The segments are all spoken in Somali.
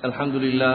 الحمد لله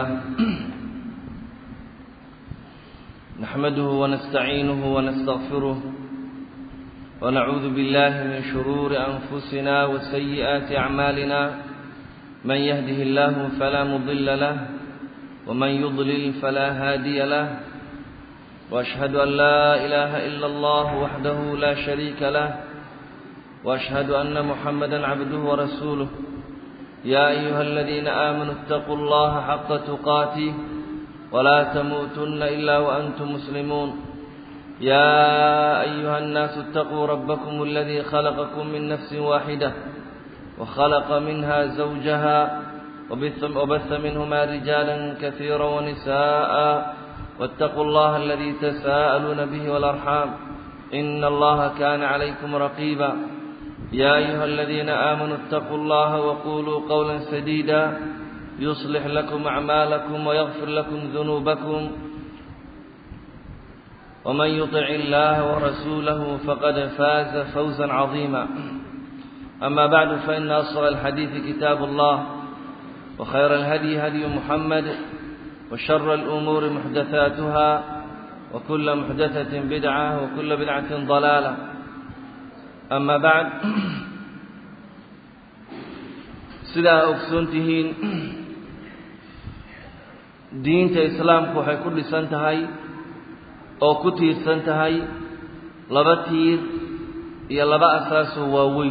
نحمده ونستعينه ونستغفره ونعوذ بالله من شرور أنفسنا وسيئات أعمالنا من يهده الله فلا مضل له ومن يضلل فلا هادي له وأشهد أن لا إله إلا الله وحده لا شريك له وأشهد أن محمدا عبده ورسوله يا أيها الذين آمنوا اتقوا الله حق تقاته ولا تموتن إلا وأنتم مسلمون يا أيها الناس اتقوا ربكم الذي خلقكم من نفس واحدة وخلق منها زوجها وبث, وبث منهما رجالا كثيرا ونساء واتقوا الله الذي تساءلون به والأرحام إن الله كان عليكم رقيبا يا أيها الذين آمنوا اتقوا الله وقولوا قولا سديدا يصلح لكم أعمالكم ويغفر لكم ذنوبكم ومن يطع الله ورسوله فقد فاز فوزا عظيما أما بعد فإن أصغى الحديث كتاب الله وخير الهدي هدي محمد وشر الأمور محدثاتها وكل محدثة بدعة وكل بدعة ضلالة أما بعد sidaa ogsoon tihiin diinta islaamku waxay ku dhisan tahay oo ku tiirsan tahay laba tiir iyo laba asaasoo waaweyn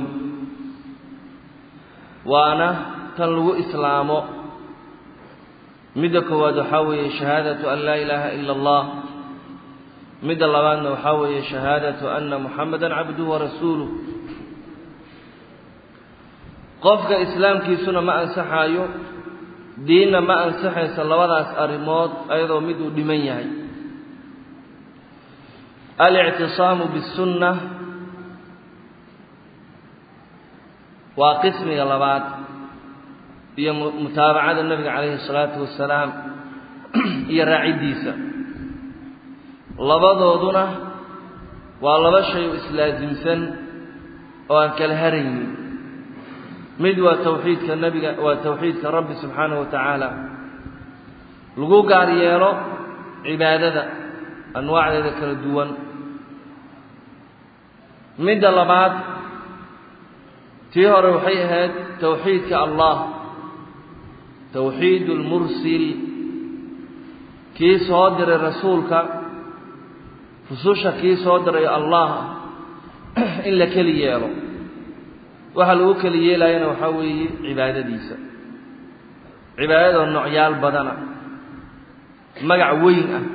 waana tan lagu islaamo midda koowaad waxaa weeye shahaadatu an laa ilaaha ila allah midda labaadna waxaa weeye shahaadatu anna muxamadan cabduhu warasuuluh qofka islaamkiisuna ma ansaxaayo diinna ma ansaxayso labadaas arrimood ayadoo mid uu dhiman yahay alictisaamu bisunna waa qismiga labaad iyo mutaabacada nebiga calayhi salaatu wasalaam iyo raaciddiisa labadooduna waa laba shay oo islaasimsan oo aan kala haraynin mid waa tawxiidka nebiga waa tawxiidka rabbi subxaanahu wa tacaala lagu gaar yeelo cibaadada anwaacdeeda kala duwan midda labaad tii hore waxay ahayd tawxiidka allah tawxiid lmursil kii soo diray rasuulka rususha kii soo diray allah in la keli yeelo waxa lagu keli yeelayana waxaa weeye cibaadadiisa cibaadadoo noocyaal badana magac weyn ah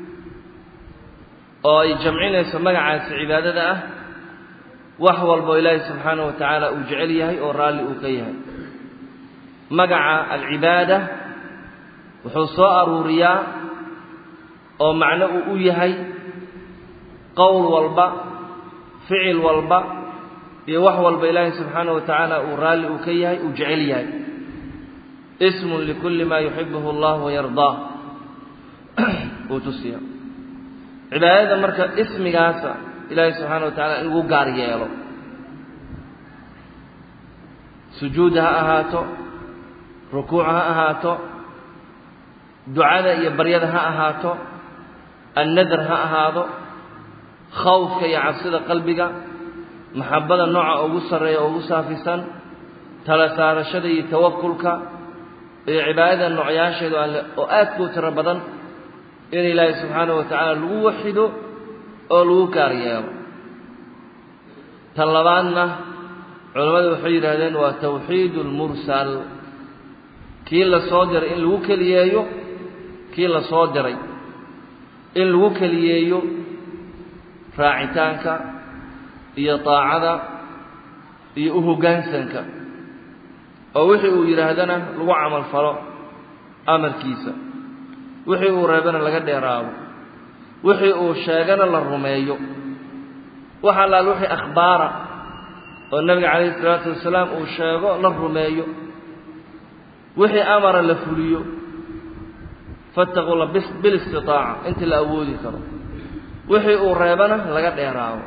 oo ay jamcinayso magacaasi cibaadada ah wax walboo ilaahay subxaanahu wa tacaala uu jecel yahay oo raalli uu ka yahay magaca alcibaada wuxuu soo aruuriyaa oo macno uu u yahay qowl walba ficil walba iyo wax walba ilaahay subxaanahu wa tacaala uu raalli uu ka yahay uu jecel yahay ismun likulli maa yuxibuhu allah wayardaah uu tusiya cibaadada marka ismigaasa ilaahay subxaana wa tacala in lagu gaar yeelo sujuud ha ahaato rukuuc ha ahaato ducada iyo baryada ha ahaato annadar ha ahaado khawfka iyo cabsida qalbiga maxabada nooca ugu sarreeya oo ugu saafisan tala saarashada iyo tawakulka iyo cibaadada noocyaasheedu alle oo aadka u tiro badan in ilaahay subxaanahu wa tacaala lagu waxido oo lagu gaar yeelo tan labaadna culammadu waxay yidhaahdeen waa tawxiid lmursal kii la soo diray in lagu keliyeeyo kii la soo diray in lagu keliyeeyo raacitaanka iyo daacada iyo u hoggaansanka oo wixii uu yidhaahdana lagu camal falo amarkiisa wixii uu reebana laga dheeraado wixii uu sheegana la rumeeyo wax allaal wixii akhbaara oo nebiga calayhi isalaatu wasalaam uu sheego la rumeeyo wixii amara la fuliyo fattaqulla bilistitaaca intii la awoodi karo wixii uu reebana laga dheeraado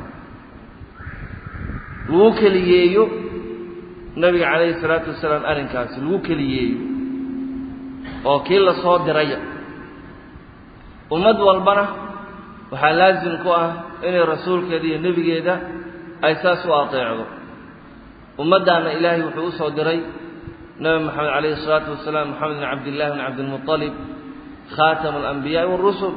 lagu keliyeeyo nebiga calayhi salaatu wasalaam arrinkaasi lagu keliyeeyo oo kii la soo diraya ummad walbana waxaa laasim ku ah inay rasuulkeeda iyo nebigeeda ay saas u ateecdo ummaddaana ilaahay wuxuu u soo diray nebi moxamed calayhi isalaatu wasalaam moxamed bin cabdillahi bin cabdilmuطalib khaatamu alambiyaai warusul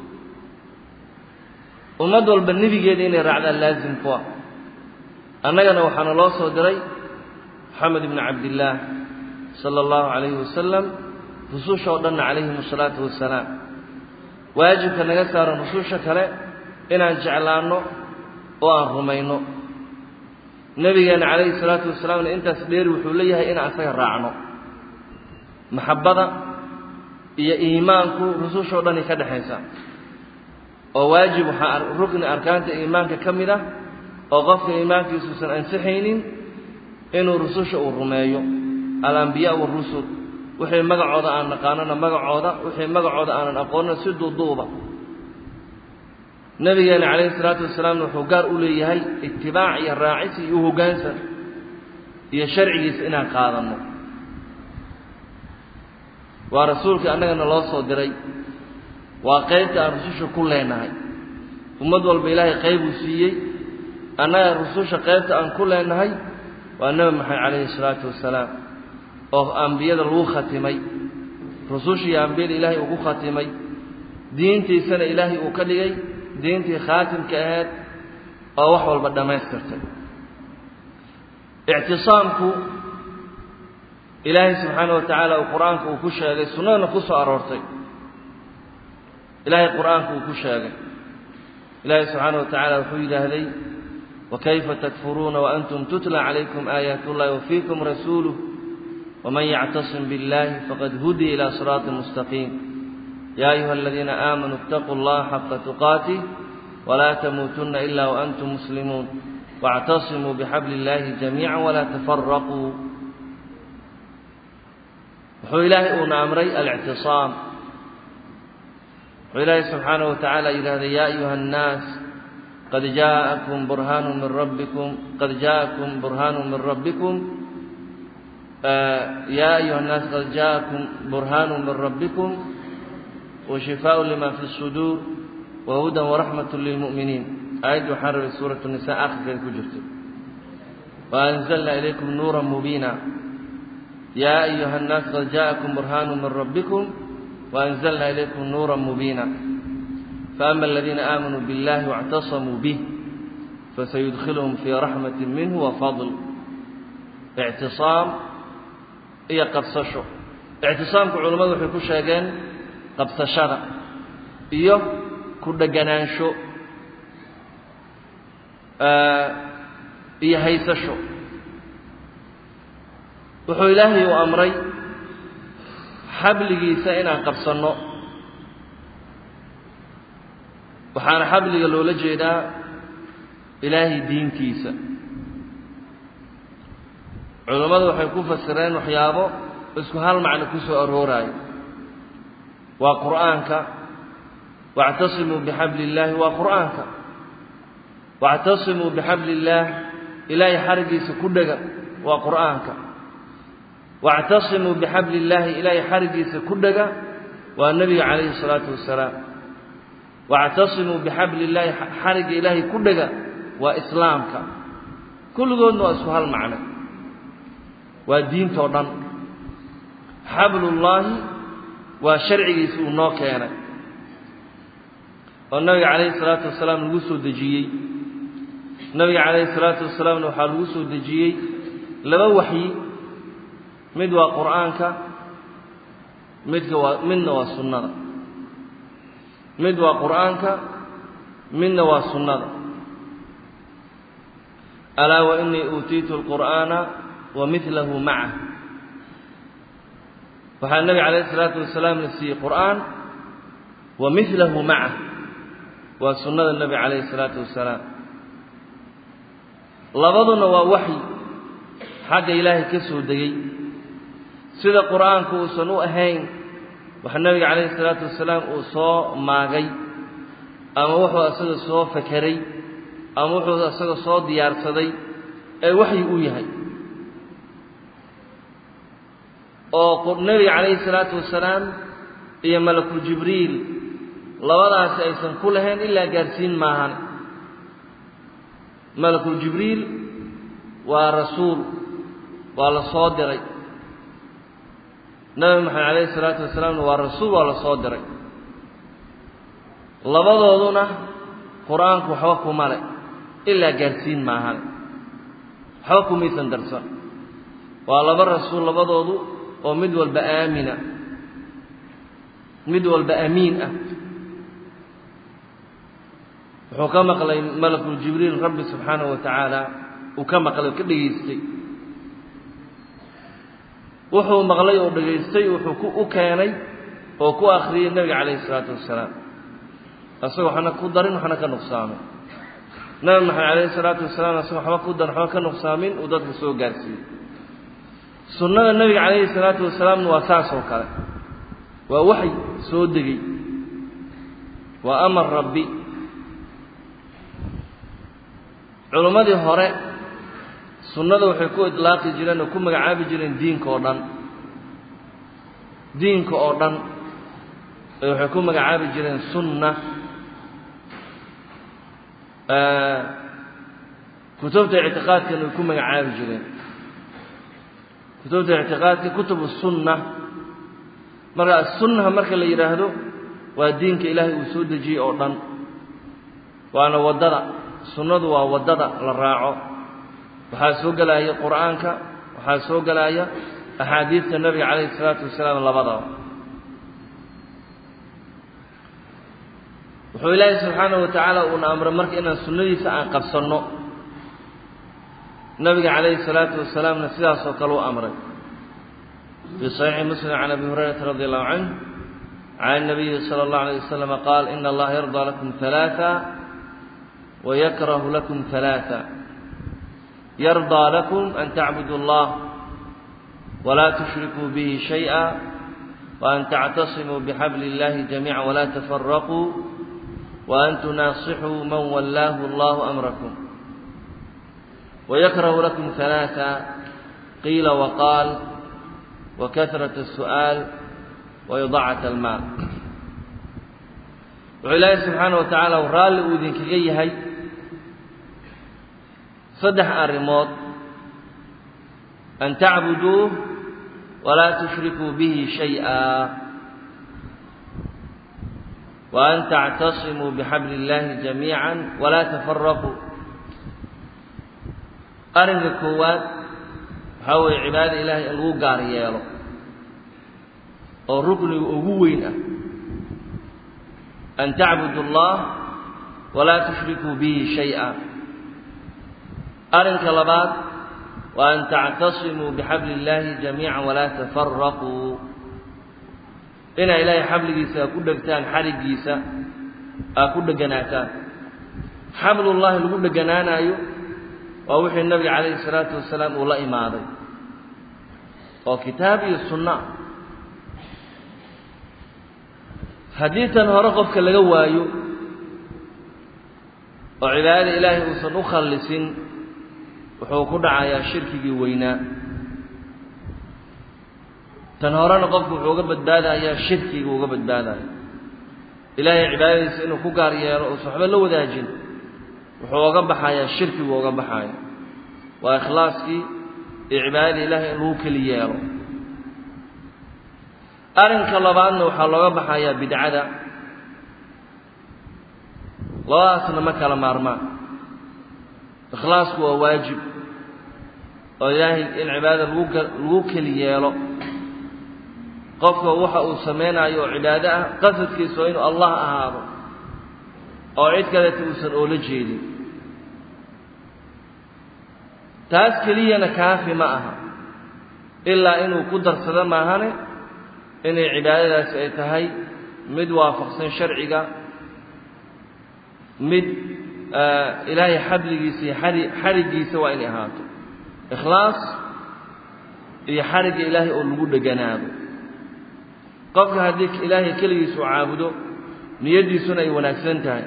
ummad walba nebigeeda inay raacdaan laasim ku ah annagana waxaana loo soo diray moxamed ibni cabdillaah sala allahu calayhi wasalam rususha oo dhanna calayhim asalaatu wassalaam waajibka naga saaran rususha kale inaan jeclaanno oo aan rumayno nebigeenna calayhi salaatu wasalaamna intaas dheeri wuxuu leeyahay inaan asaga raacno maxabbada iyo iimaanku rususha o dhan ay ka dhexaysaa oo waajib waxaa rukni arkaanta iimaanka ka mid ah oo qofka iimaankiisuusan ansixaynin inuu rususha uu rumeeyo alambiyaa warusul wixii magacooda aan naqaanona magacooda wixii magacooda aanan aqoonina si duuduuba nabigeena calayhi salaatu wasalaamna wuxuu gaar u leeyahay itibaac iyo raacis iyo u hoggaansan iyo sharcigiisa inaan qaadanno waa rasuulkii annagana loo soo diray waa qaybta aan rususha ku leenahay ummad walba ilaahay qaybuu siiyey annaga rususha qaybta aan ku leenahay waa nebi maxamed calayhi salaatu wasalaam oo ambiyada lagu khatimay rususha iyo ambiyada ilaahay ugu khatimay diintiisana ilaahay uu ka dhigay diintii khaatimka ahayd oo wax walba dhammaystirtay ictisaamku ilaahay subxaana wa tacaala uu qur-aanka uu ku sheegay sunnadana ku soo aroortay ilaahay qur-aanka uu ku sheegay ilaahay subxaana wa tacaala wuxuu yidhaahday wakayfa takfuruuna waantum tutla calaykum aayaat ullahi wafiikum rasuuluh waman yactasim biاllahi faqad hudiya ila siraati mustaqiim ya ayuha aladiina aamanuu اtaquu اllaha xaqa tuqaatih walaa tamuutunna ila waantum muslimuun واعتصموا بحبل الله جميعا ولا تفرقوا wuxuu ilaahay uuna amray alictisaam wuxuu ilaahay subxaanaه wa tacaala yidhahday ya ayuha الnaas qad jaaءakum burhaanu min rabbikum qad jaaءakum burhaanu min rabbikum ya ayuha الnaas qad jaaءakum burhaanu min rabbikum وشifaaء lima fi الsuduur وhuda وraxmaة lilmuؤminiin aayaddi waxaan rabay suuraة الnisa akhirkeeda ku jirto وأnزlna ilaykum nuura mubiina ya ayuha الnaas qad jaaءakum burhaanu min rabbikum وأnزlna ilaykum nuura mubiina faأma اladiina aamanuu biاllahi واctasamuu bih fasayudkilhum fii raxmaة minhu وafadl اctiصaam iyo qabsasho اctisaamku culammadu waxay ku sheegeen qabsashada iyo ku dheganaansho iyo haysasho wuxuu ilaahay u amray xabligiisa inaan qabsanno waxaana xabliga loola jeedaa ilaahay diintiisa culammadu waxay ku fasireen waxyaabo isku hal macno ku soo arooraayo waa qur'aanka واctasimuu bxabli اllaahi waa qur'aanka واctasimuu bxabli اllaah ilaahay xarigiisa ku dhega waa qur'aanka واctasimuu bxabli اllaahi ilaahay xarigiisa ku dhega waa nebiga calayhi الsalaatu wasalaam واctasimuu bxabli اllaahi xarigga ilaahay ku dhega waa islaamka kulligoodna waa isku hal macno waa diintoo dhan xablullaahi waa sharcigiisa uu noo keenay oo nabiga calayhi salaatu wasalaam lagu soo dejiyey nabiga calayhi salaatu wasalaamna waxaa lagu soo dejiyey laba waxyi mid waa qur'aanka midka waa midna waa sunnada mid waa qur'aanka midna waa sunnada alaa wa inii uutiitu alqur'aana wa midlahu macah waxaa nabiga calayhi salaatu wasalaam la siiyey qur'aan wa midlahu macah waa sunnada nebi calayhi salaatu wasalaam labaduna waa waxyi xagga ilaahay ka soo degey sida qur'aanku uusan u ahayn wax nebiga calayhi salaatu wasalaam uu soo maagay ama wuxuu isaga soo fakeray ama wuxuu isaga soo diyaarsaday ee waxyi u yahay oo nebiga calayhi salaatu wasalaam iyo malakul jibriil labadaasi aysan ku lahayn ilaa gaarsiin maahan malakul jibriil waa rasuul waa la soo diray nebi maxamed calayhi salaatu wasalaamna waa rasuul waa la soo diray labadooduna qur-aanku waxba kuma le ilaa gaarsiin maahan waxba kumaysan darsan waa laba rasuul labadoodu oo mid walba aamina mid walba amiin ah wuxuu ka maqlay malakul jibriil rabbi subxaanahu wa tacaala uu ka maqlay oo ka dhegaystay wuxuu maqlay oo dhegaystay wuxuu ku u keenay oo ku akhriyey nebiga calayhi isalaatu wassalaam asagoo waxna ku darin waxna ka nuqsaamin nabi maxamed calayhi isalaatu wasalaam asagoo waxba ku darin waxba ka nuqsaamin uu dadka soo gaarsiiyey sunnada nebiga calayhi salaatu wasalaamna waa saas oo kale waa waxy soo degey waa amar rabbi culimmadii hore sunnada waxay ku idlaaqi jireen oo ku magacaabi jireen diinka oo dhan diinka oo dhan ee waxay ku magacaabi jireen sunna kutubta ictiqaadkana way ku magacaabi jireen kutubta ictiqaadka kutubu sunna marka sunnaha marka la yidhaahdo waa diinka ilaahay uu soo dejiyey oo dhan waana waddada sunnadu waa waddada la raaco waxaa soo gelaya qur'aanka waxaa soo gelaya axaadiidta nebiga calayhi isalaatu wasalaam labadaba wuxuu ilaahay subxaanahu wa tacaala uuna amray marka inaan sunnadiisa aan qabsanno nabiga calayhi الsalaatu wasalaamna sidaas oo kale u amray fii صaxiixi muslim can abi hurayrata radi allahu canh can الnabiyi salى اllahu alيه waslama qaal ina allaha yarضى lakum ثalaaثa wayakrahu lakum ثalaaثa yarضى lakum an tacbuduu اllah wla tushrikuu bihi shayئa وan tactasimuu bxabli اllahi jamiica wla tafaraquu وan tunaasixuu man wallaahu اllahu amrakum ويكره لكم ثلاثة قيل وقال وكثرة السؤال وإضاعة المال wuxuu ilaahay subxaana wa tacaala u raalli uu idinkaga yahay saddex arrimood an tacbuduuh walaa tushrikuu bihi shayئa وan tactasimuu bxabli اllahi jamiiعa walaa tafaraquu arrinka koowaad waxaa weeye cibaadada ilaahay in lagu gaar yeelo oo rukniga ugu weyn ah an tacbudu اllah walaa tushrikuu bihi shayئa arrinka labaad wa an tactasimuu bixabli اllahi jamiica walaa tafaraquu inaa ilaahay xabligiisa aa ku dhegtaan xariggiisa aa ku dheganaataan xablullahi lagu dheganaanaayo waa wixii nabiga calayhi salaatu wasalaam uu la imaaday oo kitaab iyo sunna haddii tan hore qofka laga waayo oo cibaadada ilaahay uusan u khallisin wuxuu ku dhacayaa shirkigii weynaa tan horena qofku wuxuu uga badbaadayaa shirkiga uga badbaadaya ilaahay cibaadadiisa inuu ku gaar yeelo uusan waxba la wadaajin wuxuu oga baxayaa shirkigu oga baxaya waa ikhlaaskii iyo cibaadada ilaahay in lagu keli yeelo arrinka labaadna waxaa looga baxayaa bidcada labadaasna ma kala maarmaan ikhlaasku waa waajib oo ilaahay in cibaadada lagu lagu keli yeelo qofka waxa uu samaynayo oo cibaado ah qasadkiisa waa inuu allah ahaado oo cid kaleta uusan oola jeedin taas keliyana kaafi ma aha ilaa inuu ku darsado maahane inay cibaadadaasi ay tahay mid waafaqsan sharciga mid ilaahay xabligiisa iyo xari xariggiisa waa inay ahaato ikhlaas iyo xarigga ilaahay oo lagu dheganaado qofka haddii ilaahay keligiisu caabudo niyaddiisuna ay wanaagsan tahay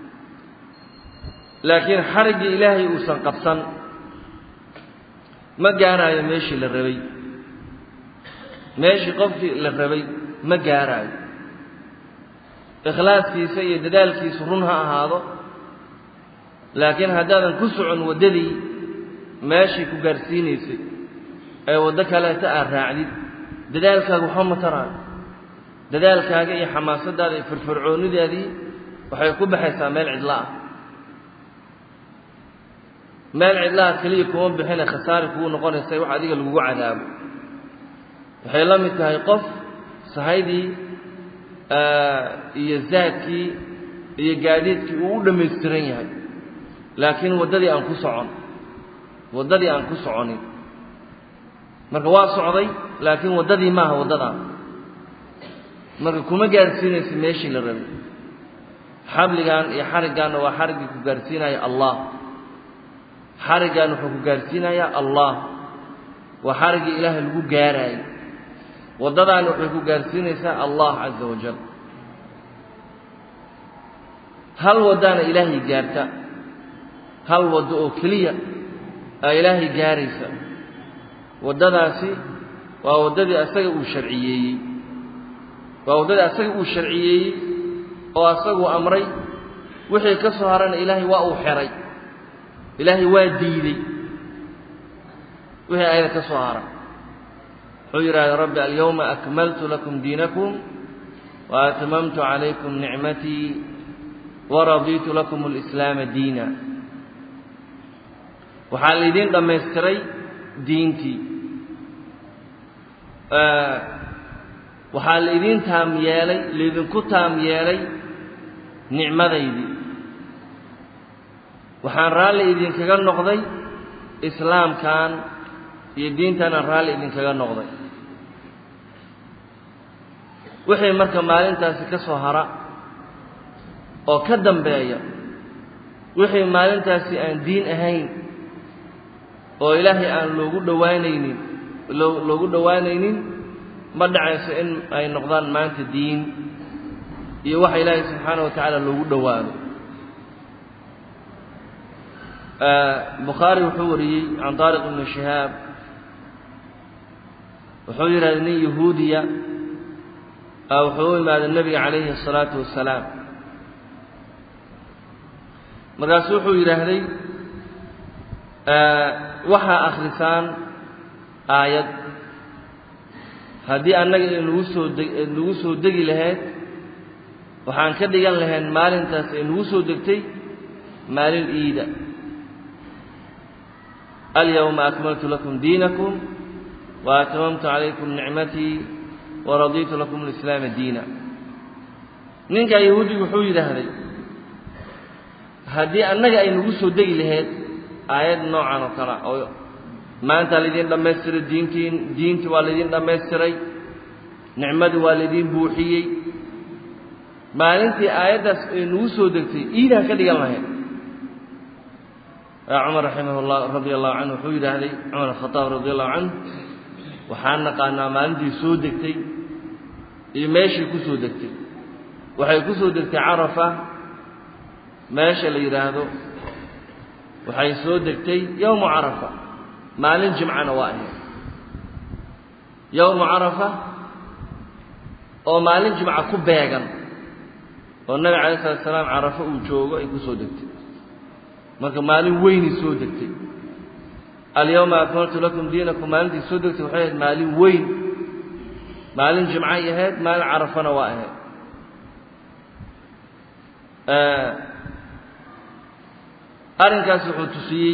laakiin xariggii ilaahay uusan qabsan ma gaaraayo meeshii la rabay meeshii qofkii la rabay ma gaaraayo ikhlaaskiisa iyo dadaalkiisu run ha ahaado laakiin haddaadan ku socon waddadii meeshii ku gaarsiinaysay ee waddo kaleeta aad raacdid dadaalkaaga waxba ma taraayo dadaalkaaga iyo xamaasaddaada iyo firfircoonidaadii waxay ku baxaysaa meel cidla ah meel cidlaha keliya kuma bixine khasaari kugu noqonaysa wax adiga lagugu cadaabo waxay la mid tahay qof sahaydii iyo zaadkii iyo gaadiidkii uu u dhammaystiran yahay laakiin waddadii aan ku socon waddadii aan ku soconin marka waa socday laakiin waddadii maaha waddadaa marka kuma gaarsiinaysa meeshii la rabay xabligan iyo xariggaanna waa xariggii ku gaarsiinaya allah xariggan wuxuu ku gaarsiinayaa allah waa xariggii ilaahay lagu gaaraayey waddadaani waxay ku gaarsiinaysaa allah caza wajal hal waddaana ilaahay gaarta hal waddo oo keliya aa ilaahay gaaraysa waddadaasi waa waddadii asaga uu sharciyeeyey waa waddadii asaga uu sharciyeeyey oo asaguu amray wixii ka soo harana ilaahay waa uu xeray ilaahay waa diidey wixii ayada ka soo hara wuxuu yidhahda rabbi alyawma akmaltu lakum diinakum wa atmamtu calaykum nicmatii waradiitu lakum alislaama diina waxaa laydin dhammaystiray diintii waxaa laydin taam yeelay laydinku taam yeelay nicmadaydii waxaan raalli idinkaga noqday islaamkan iyo diintanaan raalli idinkaga noqday wixii marka maalintaasi ka soo hara oo ka dambeeya wixii maalintaasi aan diin ahayn oo ilaahay aan loogu dhowaanaynin loo loogu dhowaanaynin ma dhacayso in ay noqdaan maanta diin iyo waxa ilaahay subxaana wa tacaala loogu dhowaado bukhaari wuxuu wariyey can taariq ibni shihaab wuxuu yidhahday nin yahuudiya wuxuu u imaaday nebiga calayhi الsalaatu wasalaam markaasu wuxuu yidhaahday waxaa akhrisaan aayad haddii annaga inagu soo de nagu soo degi lahayd waxaan ka dhigan lahayn maalintaas ay nagu soo degtay maalin iida alyawma akmaltu lakum diinakum wa atmamtu calaykum nicmatii waradiitu lakum alislaama diina ninkaa yahuudigu wuxuu yidhaahday haddii annaga ay nagu soo degi lahayd aayad noocan oo kale oo maanta laydin dhammaystiray diintiin diintii waa laydin dhammaystiray nicmadii waa laydin buuxiyey maalintii aayaddaas ay nagu soo degtay iidaan ka dhigan lahayd cumar raximah llah radi allahu canhu wuxuu yidhaahday cumar khadaab radi allahu canhu waxaan naqaanaa maalintii soo degtay iyo meeshii ku soo degtay waxay ku soo degtay carafa meesha la yidhaahdo waxay soo degtay yowmu carafa maalin jimcana waa ahayd yowmu carafa oo maalin jimca ku beegan oo nabiga calayi salatu salaam carafo uu joogo ay ku soo degtay marka maalin weynay soo degtay alyawma akmaltu lakum diinakum maalintii soo degtay waxay ahayd maalin weyn maalin jimcay ahayd maalin carafana waa ahayd arrinkaas wuxuu tusiyey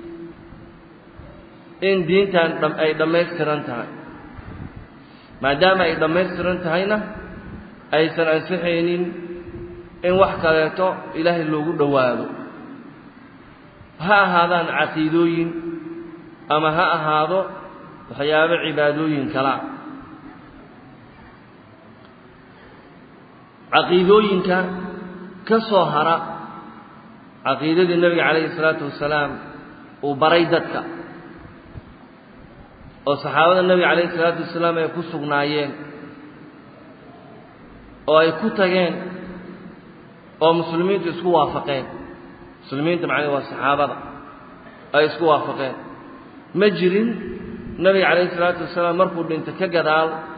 in diintan ay dhammaystiran tahay maadaama ay dhammaystiran tahayna aysan ansixaynin in wax kaleeto ilaahay loogu dhowaado ha ahaadaan caqiidooyin ama ha ahaado waxyaabo cibaadooyin kalaa caqiidooyinka ka soo hara caqiidadii nebiga calayhi salaatu wasalaam uu baray dadka oo saxaabada nebiga calayhi salaatu wasalaam ay ku sugnaayeen oo ay ku tageen oo muslimiintu isku waafaqeen muslimiinta macnaha waa saxaabada ay isku waafaqeen ma jirin nebiga calayhi salaatu wasalaam markuu dhinta ka gadaal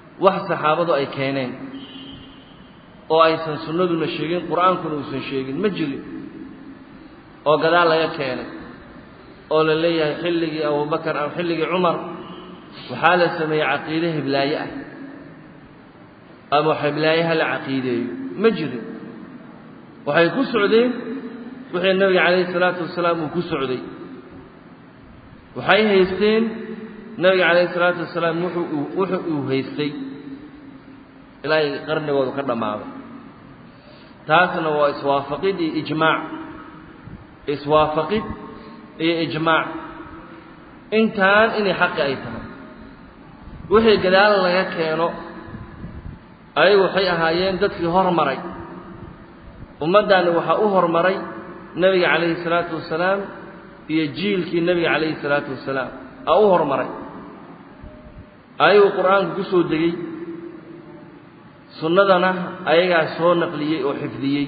wax saxaabadu ay keeneen oo aysan sunnaduna sheegin qur-aankuna uusan sheegin ma jirin oo gadaal laga keenay oo la leeyahay xilligii abubakar ama xilligii cumar waxaa la sameeyey caqiide hiblaaye ah ama hiblaayaha la caqiideeyo ma jirin waxay ku socdeen wixii nabiga calayhi salaatu wasalaam uu ku socday waxay haysteen nabiga calayhi salaatu wasalaam wuxuu wuxuu uu haystay ilaahay qarnigoodu ka dhammaaday taasna waa iswaafaqid iyo ijmaac iswaafaqid iyo ijmaac intaan inay xaqi ay tahay wixii gadaal laga keeno ayagu waxay ahaayeen dadkii hormaray ummaddaani waxaa u hormaray nebiga calayhi salaatu wasalaam iyo jiilkii nebiga calayhi salaatu wasalaam aa u hormaray ayagu qur-aanku ku soo degey sunnadana ayagaa soo naqliyey oo xifdiyey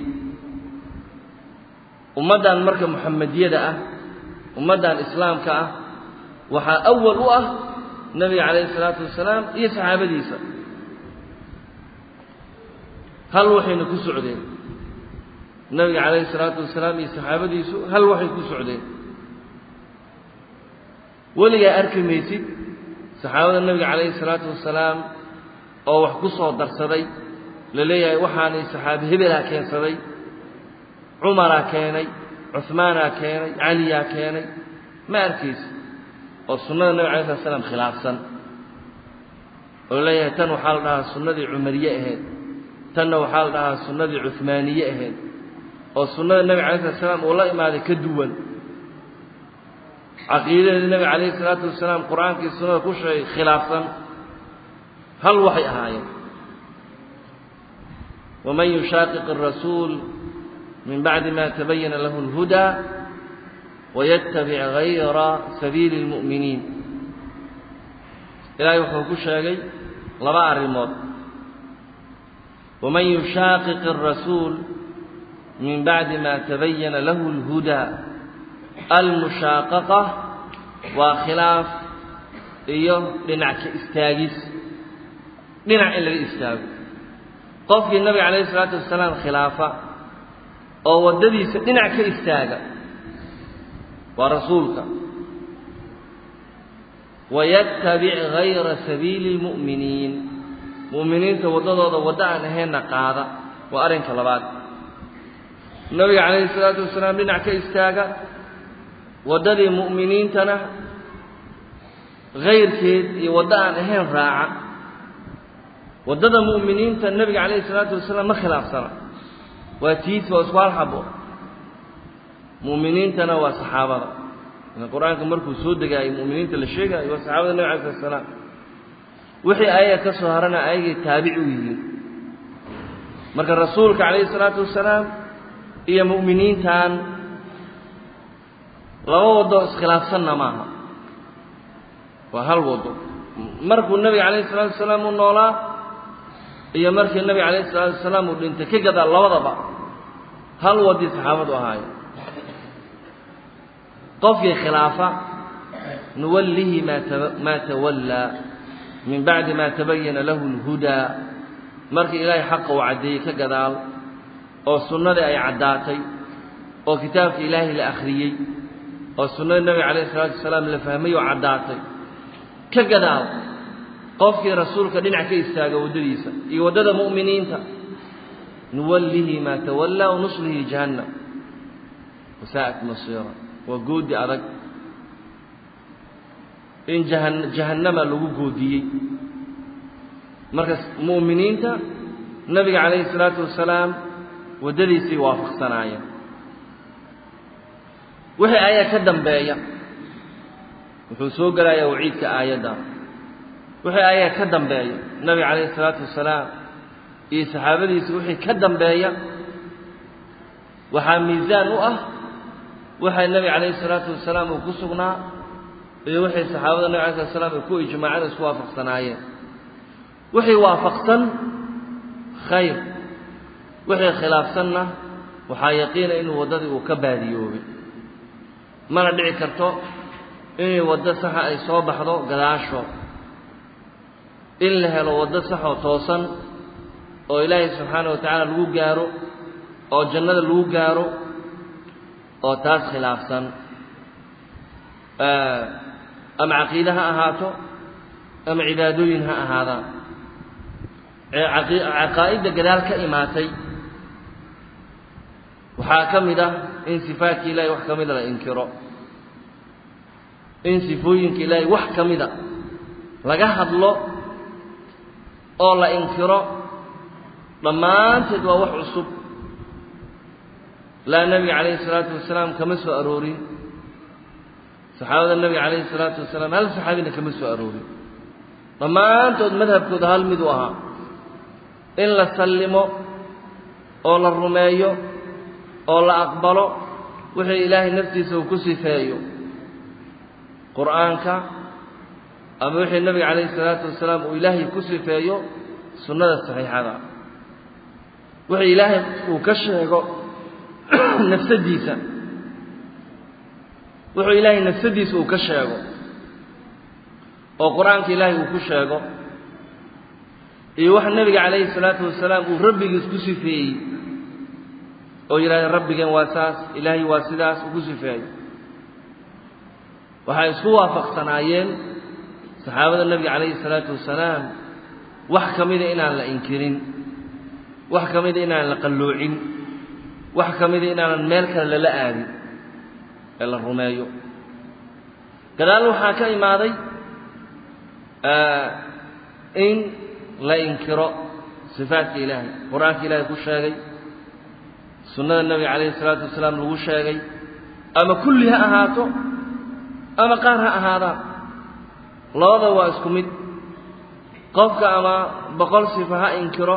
ummaddan marka muxamediyada ah ummaddan islaamka ah waxaa awal u ah nebiga calayhi salaatu wasalaam iyo saxaabadiisa hal waxayna ku socdeen nebiga calayhi salaatu wasalaam iyo saxaabadiisu hal waxay ku socdeen weligaa arki maysid saxaabada nebiga calayhi salaatu wasalaam oo wax ku soo darsaday la leeyahay waxaanay saxaabi hebelaa keensaday cumaraa keenay cuhmaanaa keenay caliyaa keenay ma arkaysi oo sunnada nebig alay slat slam khilaafsan oo leeyahay tan waxaa la dhahaa sunnadii cumariye ahayd tanna waxaa la dhahaa sunnadii cuhmaaniye ahayd oo sunnada nebiga alay slat slam uu la imaaday ka duwan caqiidadeeda nebiga calayhi salaatu wasalaam qur-aankii sunnada ku sheegay khilaafsan hal waxay ahaayeen waman yushaaqiq arasuul min bacdi ma tabayana lahu اlhudaa wayatabic gayra sabiili اlmu'miniin ilaahay wuxuu ku sheegay laba arrimood waman yushaaqiq arasuul min bacdi ma tabayana lahu اlhudaa almushaaqaqa waa khilaaf iyo dhinac ka istaagis dhinac in laga istaago qofkii nabiga calayhi isalaatu wasalaam khilaafa oo waddadiisa dhinac ka istaaga waa rasuulka wayattabic gayra sabiili اlmu'miniin mu'miniinta waddadooda waddo aan ahaynna qaada waa arrinka labaad nabiga calayhi isalaatu wasalaam dhinac ka istaaga waddadii mu'miniintana hayrkeed iyo waddo aan ahayn raaca waddada mu'miniinta nebiga calayhi salaatu wasalaam ma khilaafsana waa tiis waa isku hal xabo mu'miniintana waa saxaabada qur-aanka markuu soo degaayo mu'miniinta la sheegaayo waa saxaabada nebig alay slat salaam wixii ayaga ka soo harana ayagay taabici u yihiin marka rasuulka calayhi salaatu wasalaam iyo mu'miniintan laba waddo iskhilaafsanna maaha waa hal waddo markuu nebiga calayhi salaatu wasalaam u noolaa iyo markii nebiga calayhi salaatu wasalaam uu dhintay ka gadaa labadaba hal waddii saxaabadu ahaayo qofkii khilaafa nuwallihi maa tawallaa min bacdi ma tabayana lahu اlhudaa markii ilaahay xaqa uu caddeeyey ka gadaal oo sunnadii ay caddaatay oo kitaabka ilaahay la akhriyey oo sunnadii nebiga calayhi salaatu wasalaam la fahmay oo caddaatay ka gadaal qofkii rasuulka dhinac ka istaaga waddadiisa iyo waddada mu'miniinta nuwallihi maa tawallaa wanuslihi jahannam wasaa'at masiira waa goodi adag in jahan jahannama lagu goodiyey marka mu'miniinta nebiga calayhi salaatu wasalaam waddadiisay waafaqsanaayeen wixii ayaa ka dambeeya wuxuu soo gelayaa waciidka aayadda wixii ayaa ka dambeeya nebiga calayhi salaatu wasalaam iyo saxaabadiisa wixii ka dambeeya waxaa miisaan u ah waxay nebiga calayhi salaatu wasalaam uu ku sugnaa iyo wixii saxaabada nebig alay slat slam ay ku ijmaaceen isku waafaqsanaayeen wixii waafaqsan khayr wixii khilaafsanna waxaa yaqiina inuu waddadii uu ka baadiyoobay mana dhici karto inay waddo saxa ay soo baxdo gadaasho in la helo waddo saxoo toosan oo ilaahay subxaana wa tacaala lagu gaaro oo jannada lagu gaaro oo taas khilaafsan ama caqiide ha ahaato ama cibaadooyin ha ahaadaan caqaa'idda gadaal ka imaatay waxaa ka mid ah in sifaatka ilaahay wax ka mida la inkiro in sifooyinka ilaahay wax ka mida laga hadlo oo la inkiro dhammaanteed waa wax cusub laa nebiga calayhi isalaatu wasalaam kama soo aroorin saxaabada nebiga calayhi isalaatu wasalaam hal saxaabina kama soo aroorin dhammaantood madhabkooda hal mid u ahaa in la sallimo oo la rumeeyo oo la aqbalo wixii ilaahay naftiisa uu ku sifeeyo qur'aanka ama wixii nebiga calayhi isalaatu wasalaam uu ilaahay ku sifeeyo sunnada saxiixada wixii ilaahay uu ka sheego nafsadiisa wuxuu ilaahay nafsadiisa uu ka sheego oo qur-aanka ilaahay uu ku sheego iyo waxa nebiga calayhi salaatu wasalaam uu rabbigiis ku sifeeyey oo yidhahda rabbigeen waa saas ilaahay waa sidaas uu ku sifeeyo waxay isku waafaqsanaayeen saxaabada nebiga calayhi salaatu wasalaam wax ka mida inaan la inkirin wax ka mida inaan la qalloocin wax ka mida inaanan meel kale lala aadin ee la rumeeyo gadaal waxaa ka imaaday in la inkiro sifaatka ilaahay qur-aanka ilaahay ku sheegay sunnada nebiga calayhi salaatu wasalaam lagu sheegay ama kulli ha ahaato ama qaar ha ahaadaan labada waa isku mid qofka ama boqol sifa ha inkiro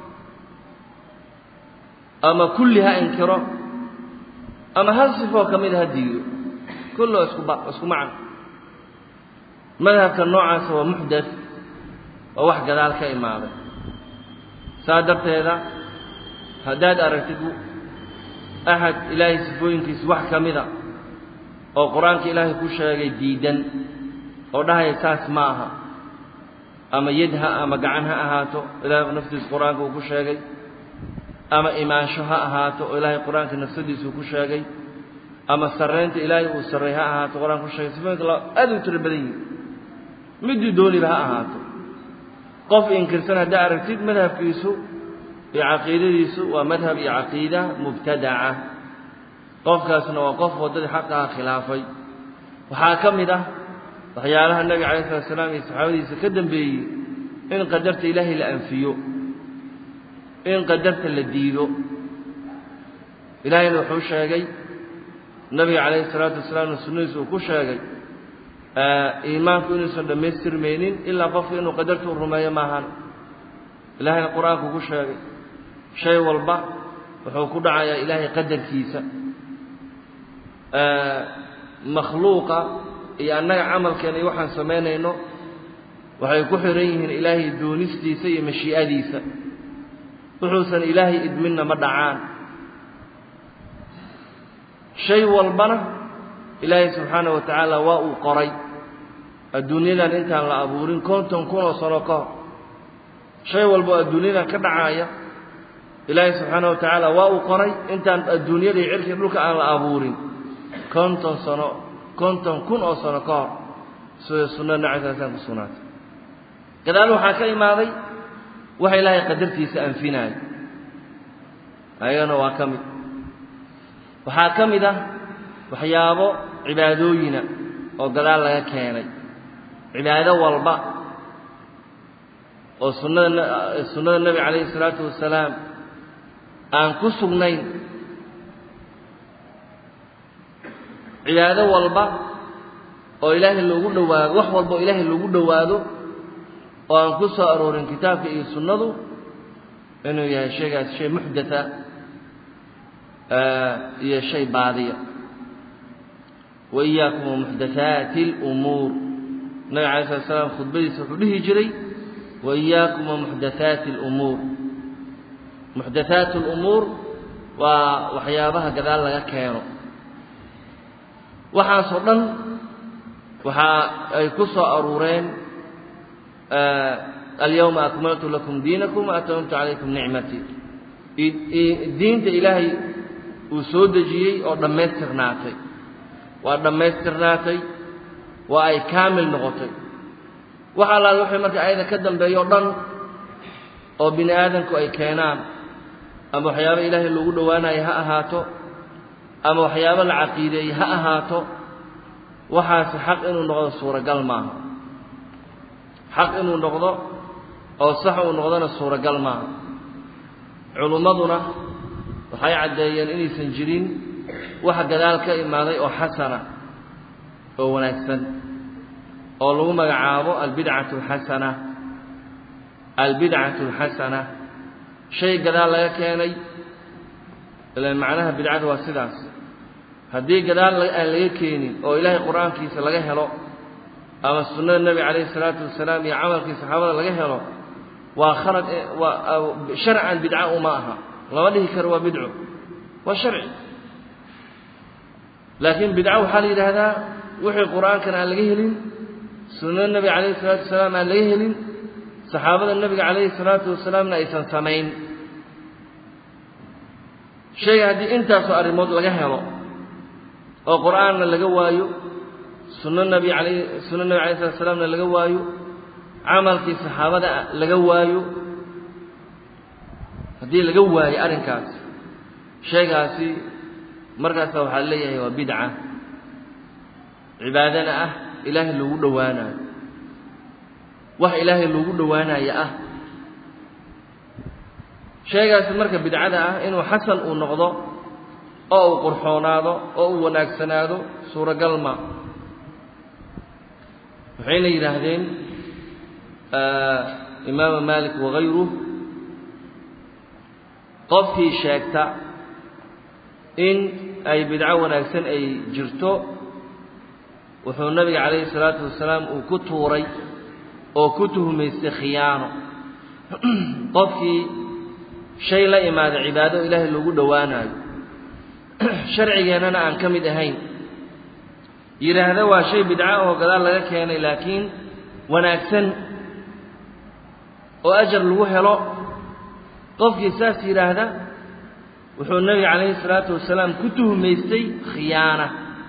ama kulli ha inkiro ama hal sifoo ka mid ha diido kulloo iskuba isku macan madhabka noocaasa waa muxdath waa wax gadaal ka imaaday saa darteeda haddaad aragtid axad ilaahay sifooyinkiisa wax ka mida oo qur-aanka ilaahay ku sheegay diidan oo dhahaya saas ma aha ama yad ha ama gacan ha ahaato ilaahay naftiisa qur-aanka uu ku sheegay ama imaansho ha ahaato oo ilaahay qur-aanka nafsadiisa uu ku sheegay ama sarraynta ilaahay uu sarray ha ahaato qur-aanka ku sheegay sifooyinka la aad u tiro badan yihin midii dooniba ha ahaato qof inkirsan haddaa aragtid madhabkiisu iyo caqiidadiisu waa madhab iyo caqiida mubtadaca qofkaasna waa qof waddadii xaqaha khilaafay waxaa ka mid ah waxyaalaha nebiga calayi salatu salaam iyo saxaabadiisa ka dambeeyey in qadarta ilaahay la anfiyo in qadarta la diido ilaahayna wuxuu sheegay nebiga calayhi salaatu wasalaamna sunnadiisa uu ku sheegay iimaanku inuusan dhammaystirmaynin ilaa qofku inuu qadarta u rumeeyo maahan ilaahayna qur-aanku ku sheegay shay walba wuxuu ku dhacayaa ilaahay qadarkiisa makhluuqa iyo annaga camalkeena iyo waxaan samaynayno waxay ku xihan yihiin ilaahay doonistiisa iyo mashii'adiisa wuxuusan ilaahay idminna ma dhacaan shay walbana ilaahay subxaana wa tacaala waa uu qoray adduunyadan intaan la abuurin konton kun oo sano ka hor shay walboo adduunyadan ka dhacaaya ilaahay subxaana wa tacaala waa uu qoray intaan adduunyada iyo cirkii dhulka aan la abuurin konton sano konton kun oo sano ka hor sida sunnada nacasaasaan ku sugnaatay gadaal waxaa ka imaaday waxa ilaahay qadartiisa anfinaayo ayagana waa ka mid waxaa ka mid ah waxyaabo cibaadooyina oo gadaal laga keenay cibaado walba oo sunnada sunnada nebiga calayhi isalaatu wasalaam aan ku sugnayn cibaado walba oo ilaahay loogu dhowaado wax walba oo ilaahay loogu dhowaado oo aan ku soo aroorin kitaabka iyo sunnadu inuu yahay shaygaas shay muxdatha iyo shay baadiya wa iyaakum wamuxdathaati alumuur nabiga alay slat slam khudbadiisa wuxuu dhihi jiray wa iyaakum wamuxdathaati alumuur muxdathaat alumuur waa waxyaabaha gadaal laga keeno waxaasoo dhan waxa ay ku soo aruureen alyawma akmaltu lakum diinakum wa atamamtu calaykum nicmatii diinta ilaahay uu soo dejiyey oo dhammaystirnaatay waa dhammaystirnaatay waa ay kaamil noqotay wax allaale waxay marka ayada ka dambeeyo o dhan oo bini aadamku ay keenaan ama waxyaabo ilaahay loogu dhowaanayo ha ahaato ama waxyaabo la caqiideeyey ha ahaato waxaasi xaq inuu noqdo suuragal maaha xaq inuu noqdo oo sax uu noqdona suuragal maaha culummaduna waxay caddeeyeen inaysan jirin wax gadaal ka imaaday oo xasana oo wanaagsan oo lagu magacaabo albidcatu alxasana albidcatu alxasana shay gadaal laga keenay ilan macnaha bidcada waa sidaas haddii gadaal aan laga keenin oo ilaahay qur-aankiisa laga helo ama sunnada nebi calayhi isalaatu wasalaam iyo camalkii saxaabada laga helo waa khalad waa sharcan bidca uma aha lama dhihi karo waa bidco waa sharci laakiin bidco waxaa la yidhaahdaa wixii qur-aankan aan laga helin sunnada nebiga calayhi isalaatu wasalaam aan laga helin saxaabada nebiga calayhi salaatu wasalaamna aysan samayn shayga haddii intaasoo arrimood laga helo oo qur-aanna laga waayo sunno nebi alayh sunno nebi alay slat slaamna laga waayo camalkii saxaabada laga waayo haddii laga waayo arrinkaas shaygaasi markaasa waxaa leeyahay waa bidca cibaadana ah ilaahay loogu dhowaanayo wax ilaahay loogu dhowaanayo ah shaygaasi marka bidcada ah inuu xasan uu noqdo oo uu qurxoonaado oo uu wanaagsanaado suuragal ma waxayna yidhaahdeen imaama malik wagayruh qofkii sheegta in ay bidco wanaagsan ay jirto wuxuu nabiga calayhi salaatu wasalaam uu ku tuuray oo ku tuhmaystay khiyaano qofkii shay la imaada cibaado ilaahay loogu dhowaanayo sharcigeennana aan ka mid ahayn yidhaahda waa shay bidco oo gadaal laga keenay laakiin wanaagsan oo ajar lagu helo qofkii saas yidhaahda wuxuu nebiga calayhi salaatu wasalaam ku tuhmaystay khiyaana